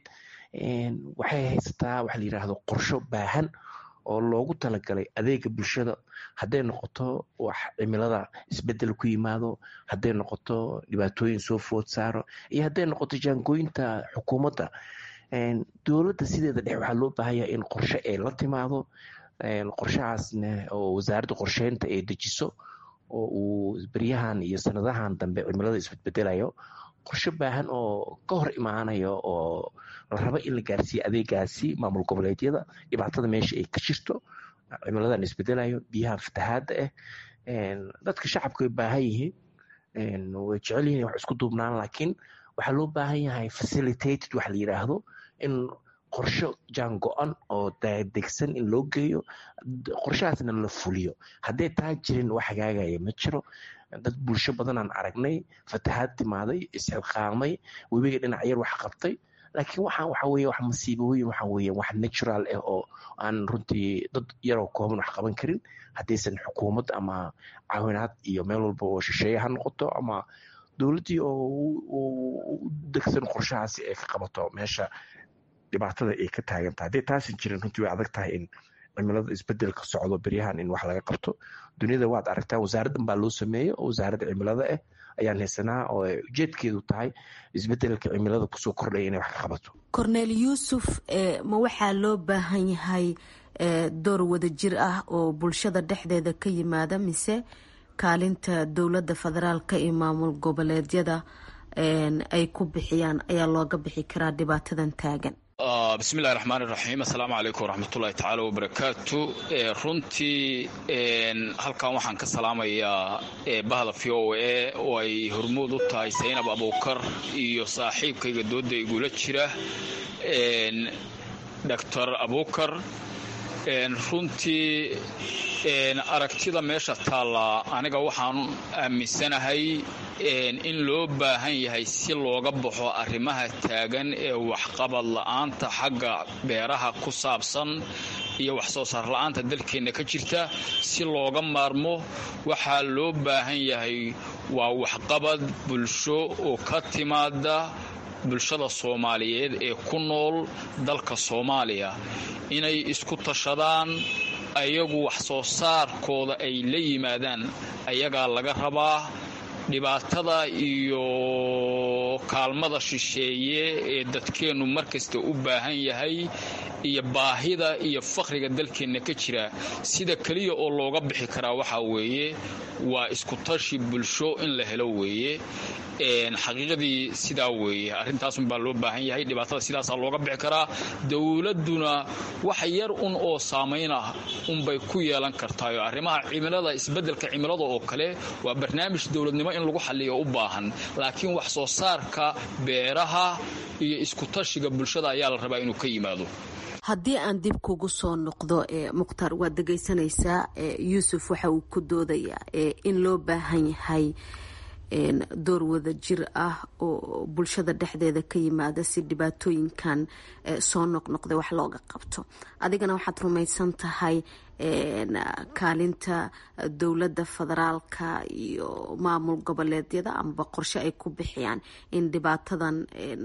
waxay haysataa waxa la yiraahdo qorsho baahan oo loogu talagalay adeega bulshada hadday noqoto wax cimilada isbedel ku yimaado hadday noqoto dhibaatooyin soo food saaro iyo hadday noqoto jaangooyinta xukuumadda dowladda sideeda dhex waxaa loo baahanya in qorshe ay la timaado qorshahaasna oo wasaaradda qorsheynta ay dejiso oo uu beryahan iyo sanadahan dambe cimilada isbedbedelayo qorshe baahan oo ka hor imaanayo oo la rabo in la gaarsiiyo adeegaasi maamul goboleedyada dhibaatada meesha ay ka jirto cimiladan isbedelayo biyaha fatahaadda ah dadka shacabka way baahan yihiin way jecel yihin wax isku duubnaan laakiin waxaa loo baahan yahay facilitated wax la yidhaahdo in qorsho jaan go-an oo degsan in loo geeyo qorshahaasna la fuliyo hadday taa jirin wax hagaagaya ma jiro dad bulsho badanaan aragnay fatahaad timaaday isxilqaamay webiga dhinac yar wax qabtay laakiin waxaan waxa weye wax masiibooyin waxa weye wax natural ah oo aan runtii dad yaroo kooban wax qaban karin haddaysan xukuumad ama caawinaad iyo meel walba oo shisheeye ha noqoto ama dowladdii oo u degsan qorshahaasi ay ka qabato meesha dhibaatada ay ka taagantahay hadday taasan jirin runtii way adag tahay in cimilada isbedelka socdo beryahan in wax laga qabto duniyada waad aragtaa wasaaraddan baa loo sameeyo oo wasaaradda cimilada ah ayaan haysanaa oo ujeedkeedu tahay isbedelka cimilada kusoo kordhaya inay wax ka qabato cornel yuusuf ma waxaa loo baahan yahay door wadajir ah oo bulshada dhexdeeda ka yimaada mise kaalinta dowladda federaalka iyo maamul goboleedyada ay ku bixiyaan ayaa looga bixi karaa dhibaatadan taagan bismillahi raxmaan iraxiim assalaamu calaykum waraxmatullahi tacaala wabarakaatu runtii halkan waxaan ka salaamayaa bahda v o a oo ay hormuud u tahay saynab abuukar iyo saaxiibkayga dooda igula jira doctor abuukar runtii aragtida meesha taalla aniga waxaan aaminsanahay in loo baahan yahay si looga baxo arrimaha taagan ee waxqabad la-aanta xagga beeraha ku saabsan iyo wax soo saar la-aanta dalkeenna ka jirta si looga maarmo waxaa loo baahan yahay waa waxqabad bulsho oo ka timaada bulshada soomaaliyeed ee ku nool dalka soomaaliya inay isku tashadaan ayagu wax soo saarkooda ay la yimaadaan ayagaa laga rabaa dhibaatada iyo kaalmada shisheeye ee dadkeennu markasta u baahan yahay iyo baahida iyo fakhriga dalkeenna ka jira sida keliya oo looga bixi karaa waxaa weeye waa iskutashi bulsho in la helo weeye xaqiiqadii sidaa weeye arrintaasunbaa loo baahan yahay dhibaatada sidaasaa looga bixi karaa dowladduna wax yar un oo saamayn ah unbay ku yeelan kartaayo arrimaha cimilada isbeddelka cimilada oo kale waa barnaamij dowladnimo in lagu xalliyo u baahan laakiin wax soo saarka beeraha iyo iskutashiga bulshada ayaa la rabaa inuu ka yimaado haddii aan dib kugu soo noqdo mukhtaar waad dhegaysanaysaa yuusuf waxa uu ku doodayaa in loo baahan yahay door wada jir ah oo bulshada dhexdeeda ka yimaada si dhibaatooyinkan soo noqnoqday wax looga qabto adigana waxaad rumaysan tahay kaalinta dowladda federaalka iyo maamul goboleedyada amaba qorshe ay ku bixiyaan in dhibaatadan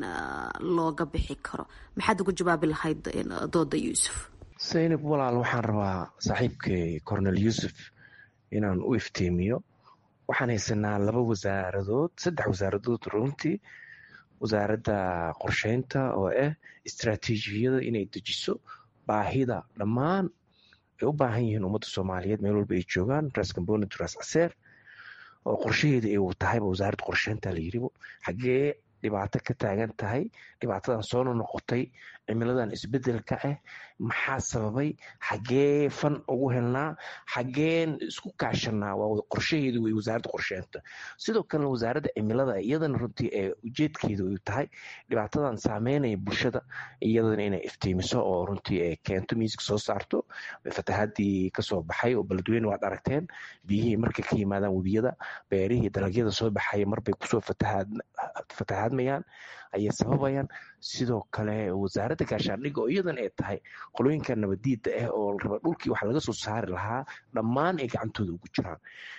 looga bixi karo maxaad ugu jawaabi lahayd dooda yuusuf saynab walaal waxaan rabaa saaxiibkay cornel yuusuf inaan u iftiimiyo waxaan haysanaa laba wasaaradood saddex wasaaradood runtii wasaaradda qorsheynta oo ah istraatiijiyada inay dejiso baahida dhammaan ay u baahan yihiin ummadda soomaaliyeed meel walba ay joogaan ras component ras caseer oo qorshaheeda ay tahayba wasaaradda qorsheynta la yiribo xaggee dhibaato ka taagan tahay dhibaatadan soona noqotay cimiladan isbedelka ah maxaa sababay xaggee fan ugu helnaa xaggeen isku kaashanaa waa qorshaheedu wey wasaaradda qorsheynta sidoo kalena wasaaradda cimilada iyadana runtii ee ujeedkeedu ay tahay dhibaatadan saameynaya bulshada iyadana inay iftiimiso oo runtii ay keento miiska soo saarto fatahaadii kasoo baxay oo beledweyne waad aragteen biyihii markay ka yimaadaan webiyada beerihii dalagyada soo baxaya marbay kusoo fatahaadmayaan ayay sababayaan sidoo kale wasaaradda gaashaandhigga oo iyadan ay tahay qolooyinka nabadiida ah oo raba dhulkii wax laga soo saari lahaa dhammaan ay gacantooda ugu jiraan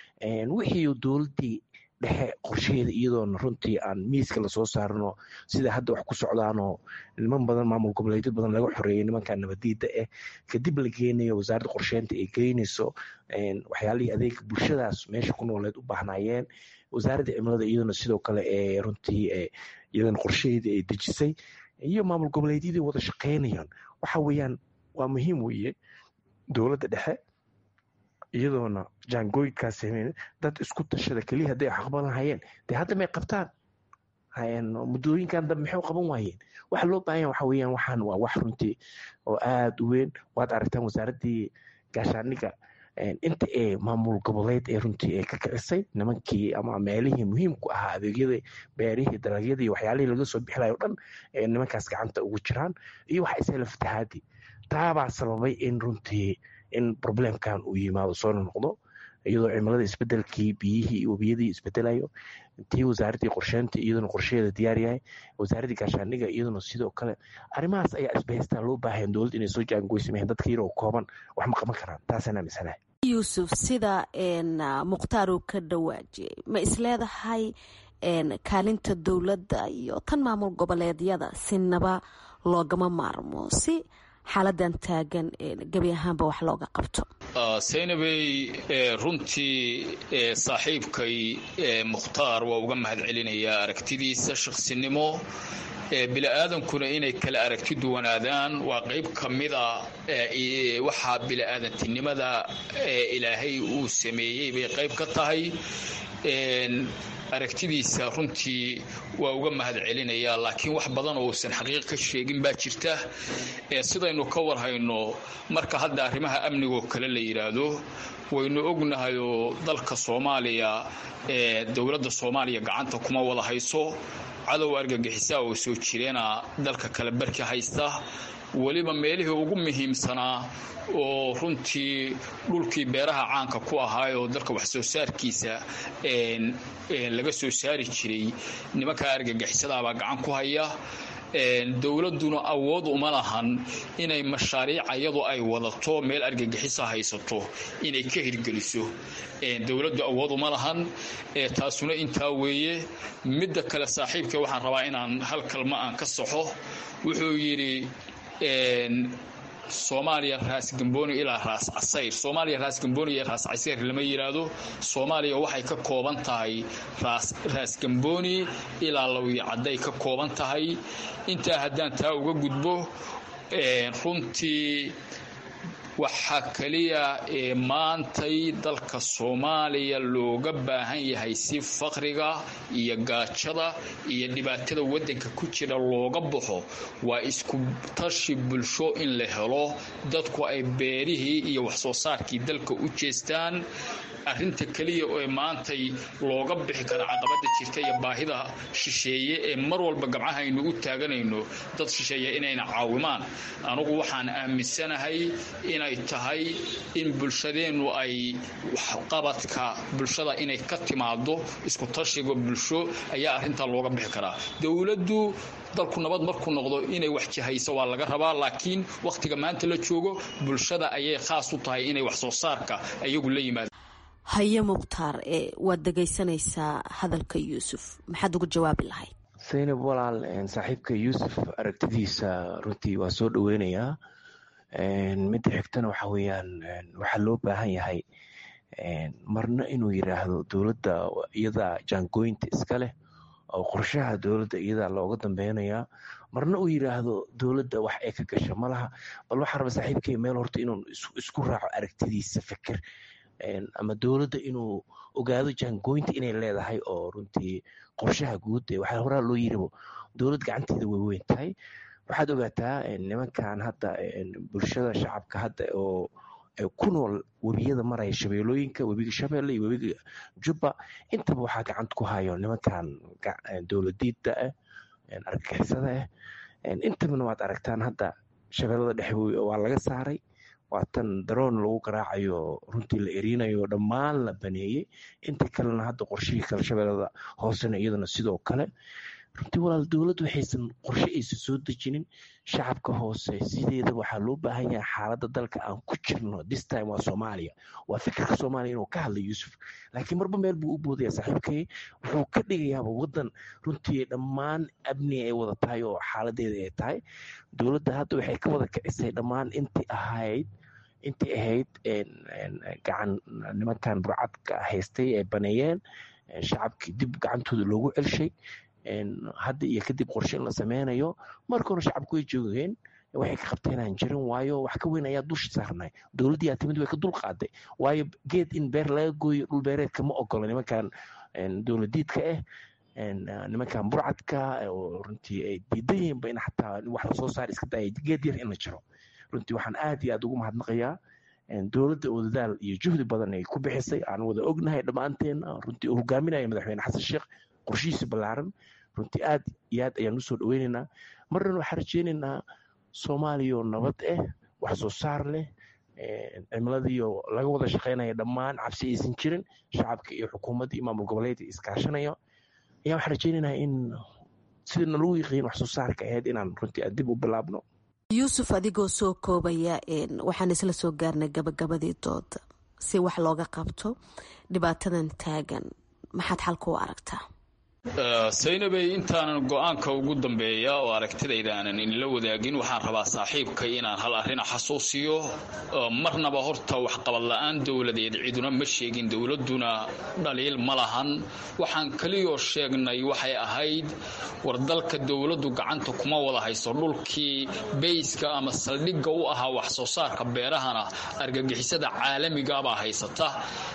wixii dowladdii dhexe qorshaheeda iyadoona runtii aan miiska lasoo saarino sida hadda wax ku socdaanoo niman badan maamul goboleedyo badan laga xoreeyay nimanka nabadiida ah kadib la geenayo wasaaradda qorsheynta ay geynayso waxyaalihii adeega bulshadaas meesha ku nooleed u baahnaayeen wasaaradda cimilada iyaduna sidoo kale ee runtii iyadana qorshaheedii ay dejisay iyo maamul goboleedyadii wada shaqeynayaan waxa weeyaan waa muhiim weeye dowladda dhexe iyadoona jaangooyinkaas dad isku tashada keliya hadday xaqban lahayeen dee hadda may qabtaan muddooyinkan dambe maxay u qaban waayeen waxa loo baahan waxa weeyaan waxaan waa wax runtii oo aada u weyn waad aragtaan wasaaraddii gaashaandhigga inta ee maamul goboleed ee runtii ay ka kicisay nimankii ama meelihii muhiimku ahaa adeegyada beerihii dalagyadii waxyaalihii laga soo bixilayo o dhan ee nimankaas gacanta ugu jiraan iyo waxa isela fatahaadii taabaa sababay in runtii in problemkan uu yimaado soo noqdo iyadoo cimilada isbedelkii biyihii iyo webiyadii isbedelayo tii wasaaraddii qorsheynta iyaduna qorsheheeda diyaar yahay wasaaraddii gaashaandhiga iyaduna sidoo kale arrimahaas ayaa isbahaystaa loo baahayan dowladda inay soo jaangoysameen dadka yaroo kooban wax ma qaban karaan taasaan aaminsanahay yuusuf sida mukhtaar uu ka dhawaajiyey ma isleedahay kaalinta dowladda iyo tan maamul goboleedyada sinaba loogama maarmo si xaaladan taagan gebi ahaanba wax looga qabto saynabey runtii saaxiibkay mukhtaar waa uga mahad celinayaa aragtidiisa shaqsinimo bili-aadankuna inay kala aragti duwanaadaan waa qayb ka mida waxaa bili-aadantinimada ilaahay uu sameeyey bay qayb ka tahay aragtidiisa runtii waa uga mahad celinayaa laakiin wax badan oo uusan xaqiiq ka sheegin baa jirta sidaynu ka warhayno marka hadda arrimaha amnigoo kale la yidhaahdo waynu ognahayoo dalka soomaaliya dowladda soomaaliya gacanta kuma wada hayso cadow argagixisaa oo soo jireena dalka kale barki haysta weliba meelihii ugu muhiimsanaa oo runtii dhulkii beeraha caanka ku ahaayoo dalka wax soo saarkiisa laga soo saari jiray nimanka argagixisadaabaa gacan ku haya dowladduna awood uma lahan inay mashaariic iyadu ay wadato meel argagixisa haysato inay ka hirgeliso dowladdu awood uma lahan taasuna intaa weeye midda kale saaxiibka waxaan rabaa inaan hal kalma aan ka saxo wuxuu yidhi soomaaliya raas gambooni ilaa raas casayr soomaaliya raas gambooni iyo raas casayr lama yidhaahdo soomaaliya waxay ka kooban tahay raas gambooni ilaa lawiyo cadday ka kooban tahay intaa haddaan taa uga gudbo runtii waxaa keliya ee maantay dalka soomaaliya looga baahan yahay si faqriga iyo gaajada iyo dhibaatada waddanka ku jira looga baxo waa isku tashi bulsho in la helo dadku ay beerihii iyo waxsoo saarkii dalka u jeestaan arrinta keliya ee maantay looga bixi kara caqabada jirta iyo baahida shisheeye ee mar walba gabcahaynu u taaganayno dad shisheeye inayna caawimaan anugu waxaan aaminsanahay inay tahay in bulshadeennu ay waxqabadka bulshada inay ka timaado isku tashiga bulsho ayaa arrintaa looga bixi karaa dowladdu dalku nabad markuu noqdo inay wax jahayso waa laga rabaa laakiin wakhtiga maanta la joogo bulshada ayay khaas u tahay inay wax soo saarka iyagu la yimaado haye mukhtaar waad dhegaysanaysaa hadalka yuusuf maxaad ugu jawaabi lahayd saynab walaal saaxiibka yuusuf aragtidiisa runtii waa soo dhoweynayaa midda xigtana waxa weeyaan waxaa loo baahan yahay marna inuu yiraahdo dowladda iyada jaangooyinta iska leh oo qorshaha dowladda iyadaa looga dambeynayaa marna uu yiraahdo dowladda wax ay ka gasha ma laha bal waxaa raba saaxiibkay meel horta inuu isku raaco aragtidiisa fikir ama dowladda inuu ogaado jaangooyinta inay leedahay oo runtii qorshaha guud ee waxaa horaa loo yiribo dowlad gacanteeda way weyn tahay waxaad ogaataa nimankan hadda bulshada shacabka hadda oo ku nool webiyada maraya shabeelooyinka webiga shabeelle iyo webiga jubba intaba waxaa gacanta ku hayo nimankan dowladiida ah argagixisada ah intabana waad aragtaan hadda shabeellada dhexe waa laga saaray waa tan daroon lagu garaacayo runtii la erinayo dhammaan la baneeyey inta kalena hadda qorshihii kale shabeellada hoosena iyadana sidoo kale runtii walaal dowladdu waxaysan qorshe aysan soo dejinin shacabka hoose sideeda waxaa loo baahan yahay xaaladda dalka aan ku jirno this time waa soomaaliya waa fikirka soomaaliya inuu ka hadla yuusuf laakiin marba meel buu u boodaya saaxiibkay wuxuu ka dhigayaaba waddan runtii dhammaan amni ay wada tahay oo xaaladeeda ay tahay dowladda hadda waxay ka wada kicisay dhammaan intii ahayd intii ahayd gacan nimankan burcadka haystay ay baneeyeen shacabkii dib gacantooda loogu celshay hadda iyo kadib qorshe in la sameynayo marka hore shacabku way joogeen waxay ka qabteen aan jirin waayo wax ka weyn ayaa dusha saarnay dowladdii aa timid way ka dul qaaday waayo geed in beer laga gooyo dhul beereedka ma ogolo nimankan dowladiidka ah nimankan burcadka oo runtii ay diidan yihiinba in xataa wax lasoo saar iska daaya geed yar in la jiro runtii waxaan aad iyo aad ugu mahadnaqayaa dowladda oo dadaal iyo juhdi badan ay ku bixisay aan wada ognahay dhammaanteena runtii uu hogaaminaya madaxweyne xasan sheekh qorshihiisa ballaaran runtii aad iyo aad ayaan usoo dhaweynaynaa marnan waxaan rajeynaynaa soomaaliya oo nabad ah wax soo saar leh cimiladiioo laga wada shaqaynaya dhammaan cabsi aysan jirin shacabka iyo xukuumadda iyo maamul goboleedka iskaashanaya ayaa waxaan rajeynaynaa in sidii nalagu yiqiin wax soo saarka ahayd inaan runtii dib u bilaabno yuusuf adigoo soo koobaya waxaan isla soo gaarnay gabagabadii dooda si wax looga qabto dhibaatadan taagan maxaad xalka u aragtaa saynabey intaanan go-aanka ugu dambeeya oo aragtidayda aanan inla wadaagin waxaan rabaa saaxiibkay inaan hal arrin xasuusiyo marnaba horta waxqabad la-aan dowladeed ciduna ma sheegin dowladuna dhaliil ma lahan waxaan keliyoo sheegnay waxay ahayd war dalka dowladdu gacanta kuma wada hayso dhulkii beyska ama saldhigga u ahaa wax soo saarka beerahana argagixisada caalamigabaa haysata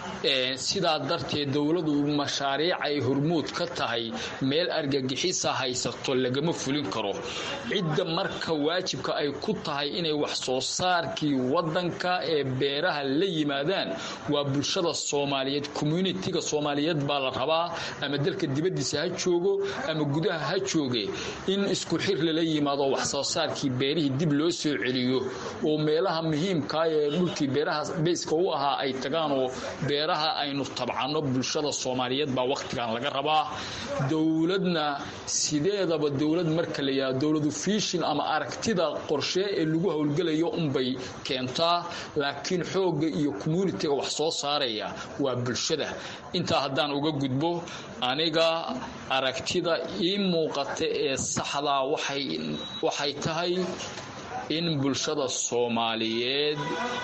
sidaa darteed dowladu mashaariic ay hormuud ka tahay meel argagixisa haysato lagama fulin karo cidda marka waajibka ay ku tahay inay wax soo saarkii wadanka ee beeraha la yimaadaan waa bulshada soomaaliyeed communitiga soomaaliyeed baa la rabaa ama dalka dibadiisa ha joogo ama gudaha ha jooge in isku xir lala yimaado wax soo saarkii beerihii dib loo soo celiyo oo meelaha muhiimka ee dhulkii beeraha beyska u ahaa ay tagaan oo beeraha aynu tabcano bulshada soomaaliyeed baa wakhtigan laga rabaa dowladna sideedaba dowlad marka la yidhahdo dowladu fiishin ama aragtida qorshe ee lagu howlgelayo unbay keentaa laakiin xoogga iyo communitiga wax soo saaraya waa bulshada intaa haddaan uga gudbo aniga aragtida ii muuqata ee saxdaa waxay tahay in bulshada soomaaliyeed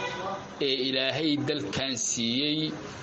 ee ilaahay dalkan siiyey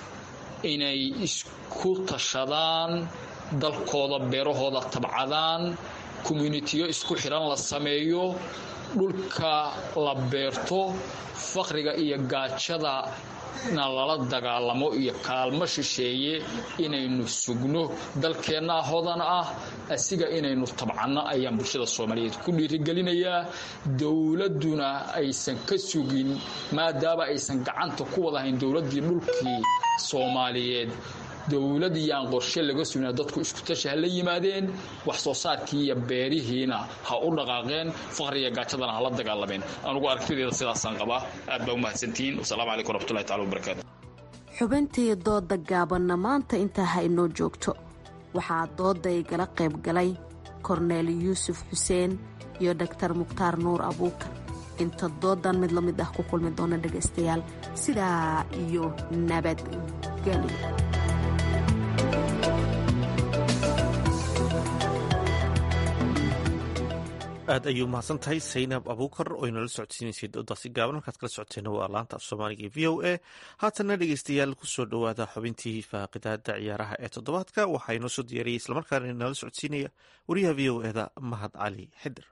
inay isku tashadaan dalkooda beerahooda tabcadaan communitiyo isku xidhan la sameeyo dhulka la beerto faqriga iyo gaajada na lala dagaalamo iyo kaalmo shisheeye inaynu sugno dalkeenna hodan ah asiga inaynu tabcanno ayaan bulshada soomaaliyeed ku dhiirigelinayaa dowladduna aysan ka sugin maadaama aysan gacanta ku wadahayn dowladdii dhulkii soomaaliyeed dowlad iyo aan qorshe laga sugna dadku iskutashi ha la yimaadeen wax soo saarkii iyo beerihiina ha u dhaqaaqeen faqriga gaajadana hala dagaalameen anugu aragtideeda sidaasaan qabaa aad baa umahadsantihiin wasalaamu calaykum waraxmatullahi tacala wabarakaatu xubintii dooda gaabanna maanta intaa ha inoo joogto waxaa dooda igala qayb galay korneel yuusuf xuseen iyo dhaktar mukhtaar nuur abuukar inta doodan mid la mid ah ku kulmi doona dhegaystayaal sidaa iyo nabadgelyo aad ayuu mahadsan tahay saynab abuukar oo inala socodsiinaysay doodaasi gaaban halkaad kala socoteena waa laanta af soomaaliga e v o a haatanna dhegeystayaal kusoo dhowaada xubintii faaqidaada ciyaaraha ee toddobaadka waxaa inoo soo diyaariyey islamarkaana inala socodsiinaya wariyaha v o eda mahad cali xidir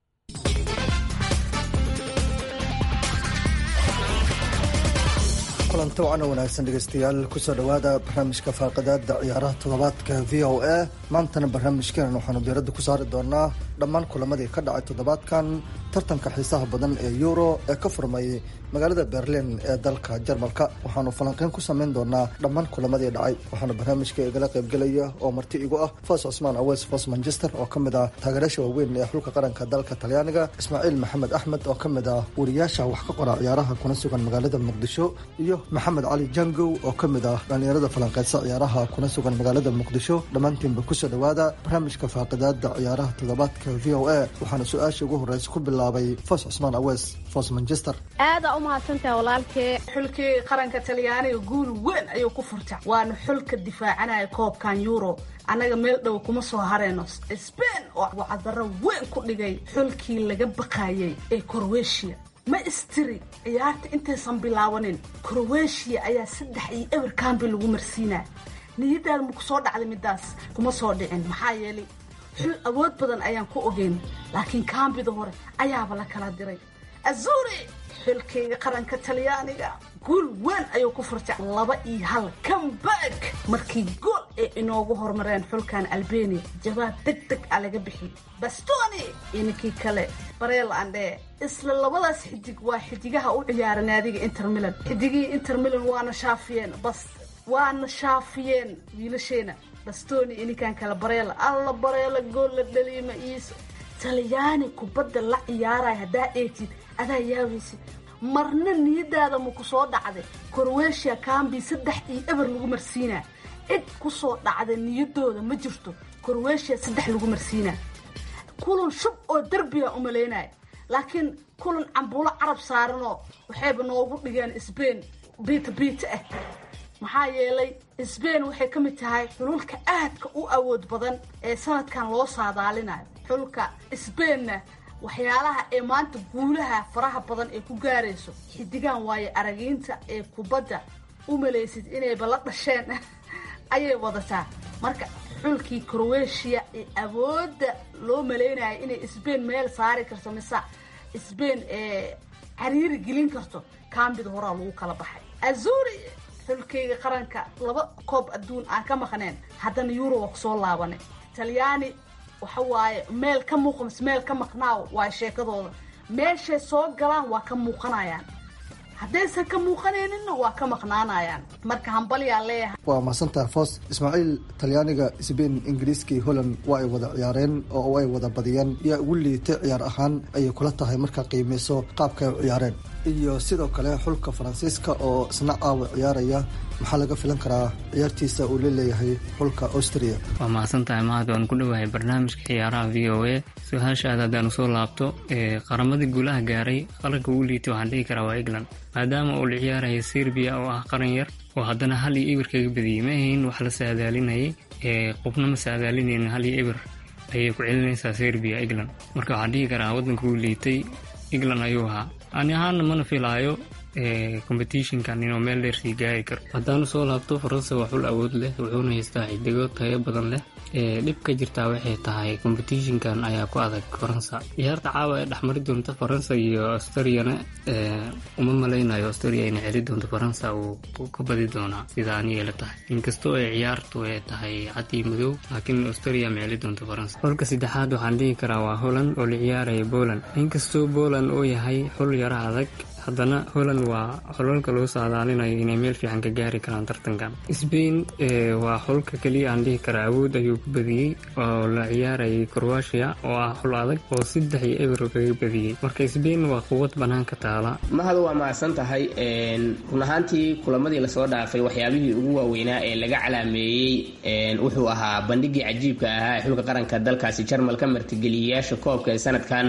kulanti wacana wanaagsan dhegeystayaal kusoo dhowaada barnaamijka faaqidaada ciyaaraha toddobaadka v o a maantana barnaamijkeenan waxaanu diiradda ku saari doonaa dhammaan kulamadii ka dhacay toddobaadkan tartanka xiisaha badan ee euro ee ka furmayay magaalada berlin ee dalka jarmalka waxaanu falanqeyn ku sameyn doonaa dhammaan kulamadii dhacay waxaana barnaamijka igala qaybgelaya oo marti igu ah fos cusmaan awes fos manchester oo ka mid ah taageerayaasha waaweyn ee xulka qaranka dalka talyaaniga ismaaciil maxamed axmed oo ka mid ah wariyaasha wax ka qora ciyaaraha kuna sugan magaalada muqdisho iyo maxamed cali jangow oo ka mid ah dhallinyarada falanqeysa ciyaaraha kuna sugan magaalada muqdisho dhammaantiinba kusoo dhowaada barnaamijka faaqidaada ciyaaraha toddobaadka v o a waxaana su-aasha ugu horeysa ku bilaabay fos cusmaan awes fos manchester aada u mahadsantaha walaalkee xulkii qaranka talyaaniga guul weyn ayuu ku furta waana xulka difaacanaya koobkan euro annaga meel dhow kuma soo hareyno sbain oo wacdaro weyn ku dhigay xulkii laga baqayay ee crowetiya ma istiri ciyaarta intaysan bilaabanin crowetiya ayaa saddex iyo eber kambi lagu marsiinaa niyadaada ma ku soo dhacday midaas kuma soo dhicin maxaa yeelay xul awood badan ayaan ku ogeyn laakiin kaambida hore ayaaba la kala diray azuri xilkayga qaranka talyaaniga guul weyn ayuu ku furtay laba iyo hal comeback markii gool ee inoogu horumareen xulkan albania jawaab deg deg a laga bixiyey bastoni iyo ninkii kale bareel andhee isla labadaas xidig waa xidigaha u ciyaara naadiga inter milan xidigihii inter milan waana shaafiyeen bas waana shaafiyeen wiilasheena bastoni iyo ninkan kale bareela alla bareela gool la dhaliima iisa talyaani kubadda la ciyaaraya haddaa eegtid adaa yaabaysid marna niyadaada ma ku soo dhacday korweeshiya kambi saddex iyo eber lagu marsiinaa cid ku soo dhacda niyadooda ma jirto korweeshiya saddex lagu marsiinaa kulan shub oo derbiga umalaynaya laakiin kulan cambuulo carab saaranoo waxayba noogu dhigeen sbain biita biita ah maxaa yeelay sbain waxay ka mid tahay xululka aadka u awood badan ee sanadkan loo saadaalinayo xulka sbainna waxyaalaha ee maanta guulaha faraha badan ee ku gaarayso xidigaan waayo aragiinta ee kubadda u malaysid inayba la dhasheen ayay wadataa marka xulkii crowetiya ee awoodda loo malaynayo inay sbain meel saari karto mise sbain ee cariiri gelin karto kambida horaa lagu kala baxay azuri xulkeyga qaranka laba koob adduun aan ka maqneen haddana yuroba kusoo laabanay talyaani waxa waaye meel ka muuqa mise meel ka maqnaaw waa sheekadooda meeshay soo galaan waa ka muuqanayaan haddaysan ka muuqanayninna waa ka maqnaanayaan marka hambalyaa leeyahay waa mahadsantaha foos ismaaciil talyaaniga sbain ingiriiska iyo holland waa ay wada ciyaareen oo ay wada badiyeen yaa ugu liitay ciyaar ahaan ayay kula tahay markaa qiimeyso qaabka ay u ciyaareen iyo sidoo kale xulka faransiiska oo isna caawa ciyaaraya maxaa laga filan karaa ciyaartiisa uu laleeyahay xulka austria waa mahadsantahay mahad waan ku dhowahay barnaamijka ciyaaraha v o a su-aashaada haddaan usoo laabto qaramadii guulaha gaaray qaranka ugu liitay waxaan dhihi karaa waa england maadaama uu la ciyaaraya serbiya oo ah qaran yar oo haddana hal iyo eber kaga badiyey ma ahayn wax la saadaalinayay qofna ma saadaalinaynin hal iyo eber ayay ku celinaysaa serbiya england marka waxaan dhihi karaa waddanka uu liitay england ayuu ahaa ani ahaana mana filaayo competitionkan inuu meel dheer sii gaari karo haddaanu soo laabto faransa waa xul awood leh wuxuuna haystaa xidigo tayo badan leh dhib ka jirtaa waxay tahay competitionkan ayaa ku adag faransa ciyaarta caawa ee dhexmari doonta faransa iyo australiana uma malaynayo australia inay celi doonto faransa uu ka badi doonaa sida aniga la tahay inkastoo ay ciyaartu ay tahay cadii madow laakiin australia ma celi doonto faransa xulka saddexaad waxaan dhihi karaa waa holland oo la ciyaaraya poland inkastoo poland uu yahay xul yaro adag haddana holland waa xulalka loo saadaalinayo inay meel fiican ka gaari karaan tartankan sbain waa xulka keliya aan dhihi karaa awood ayuu ku badiyey oo la ciyaarayay croatia oo ah xul adag oo saddex iyo eber kaga badiyey marka sbain waa quwad banaanka taala mahad waa mahadsan tahay run ahaantii kulamadii lasoo dhaafay waxyaabihii ugu waaweynaa ee laga calaameeyey wuxuu ahaa bandhigii cajiibka ahaa ee xulka qaranka dalkaasi jarmal ka martigeliyayaasha koobka ee sanadkan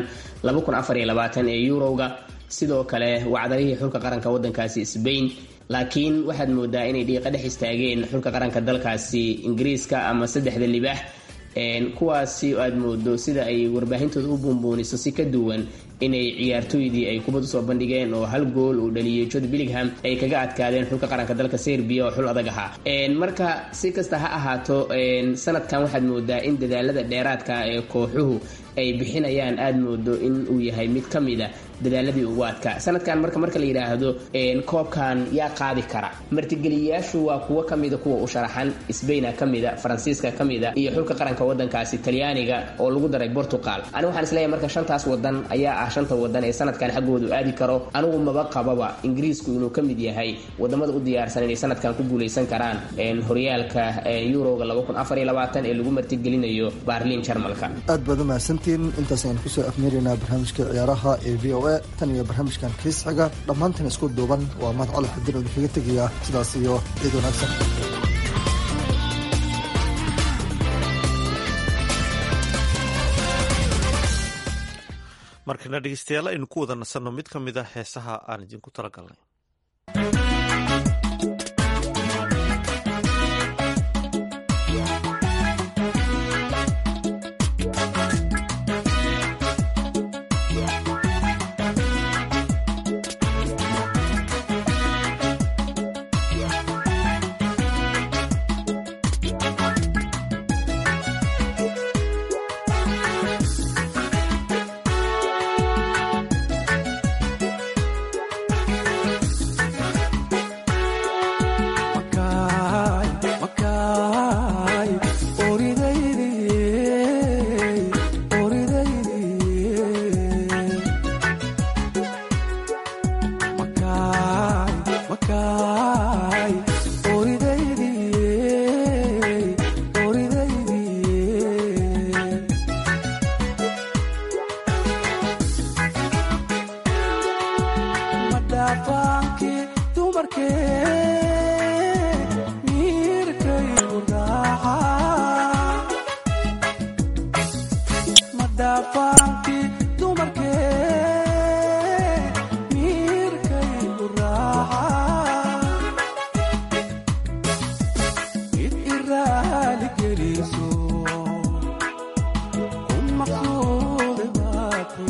ee yurowga sidoo kale wacdarihii xulka qaranka wadankaasi sbain laakiin waxaad moodaa inay dhiiqa dhex istaageen xulka qaranka dalkaasi ingiriiska ama saddexda libaax kuwaasi aad moodo sida ay warbaahintooda u buunbuuniso si ka duwan inay ciyaartooydii ay kubad usoo bandhigeen oo hal gool uu dhaliyey jod billingham ay kaga adkaadeen xulka qaranka dalka serbiya oo xul adag ahaa marka si kasta ha ahaato sanadkan waxaad moodaa in dadaalada dheeraadka ee kooxuhu ay bixinayaan aad moodo in uu yahay mid ka mid a dadaaladii ugu adkaa sanadkan marka marka la yidhaahdo koobkan yaa qaadi kara martigeliyayaashu waa kuwo kamida kuwa u sharaxan sbaina kamida faransiiska kamida iyo xulka qaranka wadankaasi talyaaniga oo lagu daray portugal anigu waxaan isleeyahay marka shantaas wadan ayaa ah shanta wadan ee sanadkan xaggoodu aadi karo anigu maba qababa ingiriisku inuu ka mid yahay wadamada u diyaarsan inay sanadkan ku guuleysan karaan horyaalka yuroga ee lagu martigelinayo baarliin jarmalka aad baad umahadsantiin intaas ayaan kusoo afmeeraynaa barnaamijka ciyaaraha ee v o a tan iyo barnaamijkan kiis xiga dhammaantan isku duuban waa mahad cali xadir oo idinkaga tegaya sidaas iyo ciid wanaagsan markana dhegeystayaal aynu ku wada nasanno mid ka mid a heesaha aan idinku talagalnay geliso ku maqsuude baate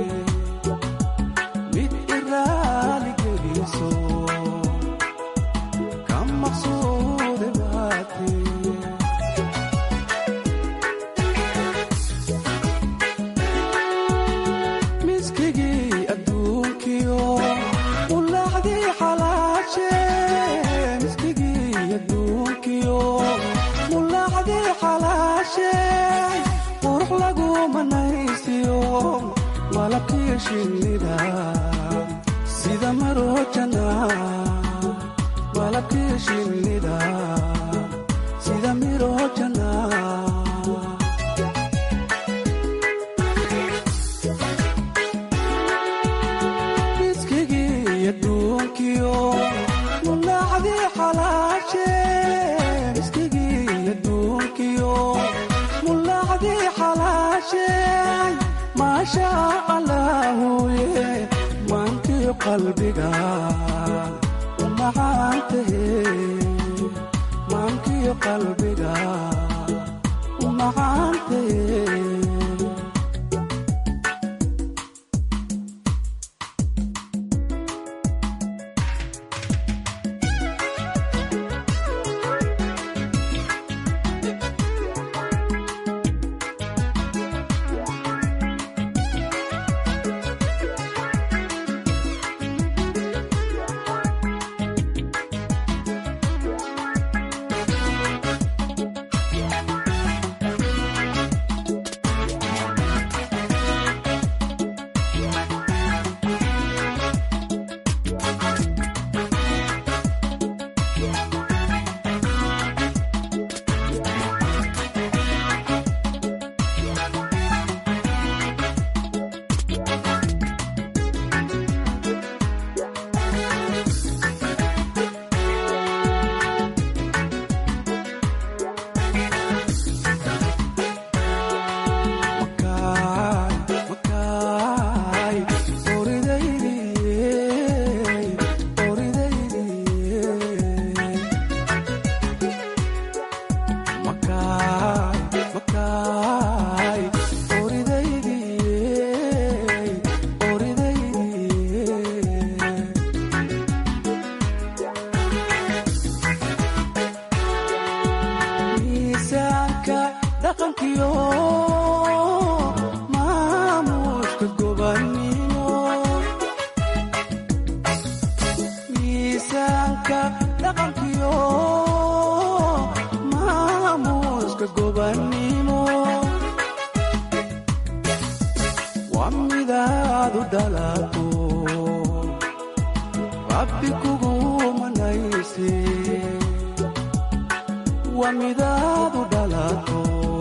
mid iraali geliso ka maqsuude baate miskigii adduunkiyo ulaacdii xalaashe miskigii adduunkiyo ulaacdii xalaashe qurux lagu manaysiyo malabkii shinnida sida marojana malabkii shinnida sida mirojana miskigii adduunkiyo mulaacdii xalaashe miskigii adduunkiyo mulaacdii xalaashe maasha allaahuye maankii qalbiga u macaantahe maankii qalbiga u macaantahe miisaanka dhaqankiyo maamuuska gobannimo miisaanka dhaqankiyo maamuuska gobannimo waa midaadu dhalato rabbi kugu manayse waa midaadu dhalato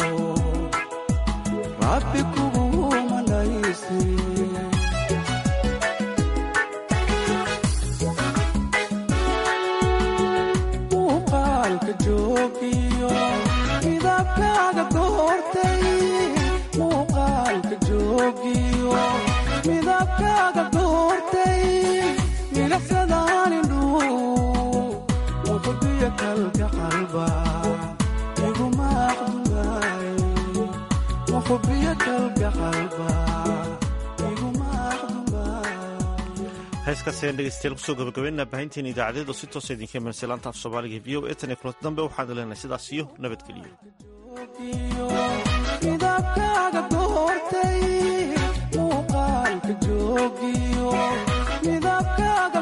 rabbi kugu manayse muuqaalka joogiyo midabkaaga goortay muuqaalka joogiyo midabkaaga goortay milaxsadaan indhuu muxubiya kalka qalba iguma aqdunaay muxubiya kalka qalba iguma heeskaasi ayaan dhegeystayaal kusoo gabagabeynaa baahinteena idaacadeed oo si toosa idinka imanaysa laanta af soomaaliga v o e tan iyo kulanti dambe waxaan leenahay sidaas iyo nabadgeliyo midabkaaga goortay muuqaalka joogiyo midabkaaga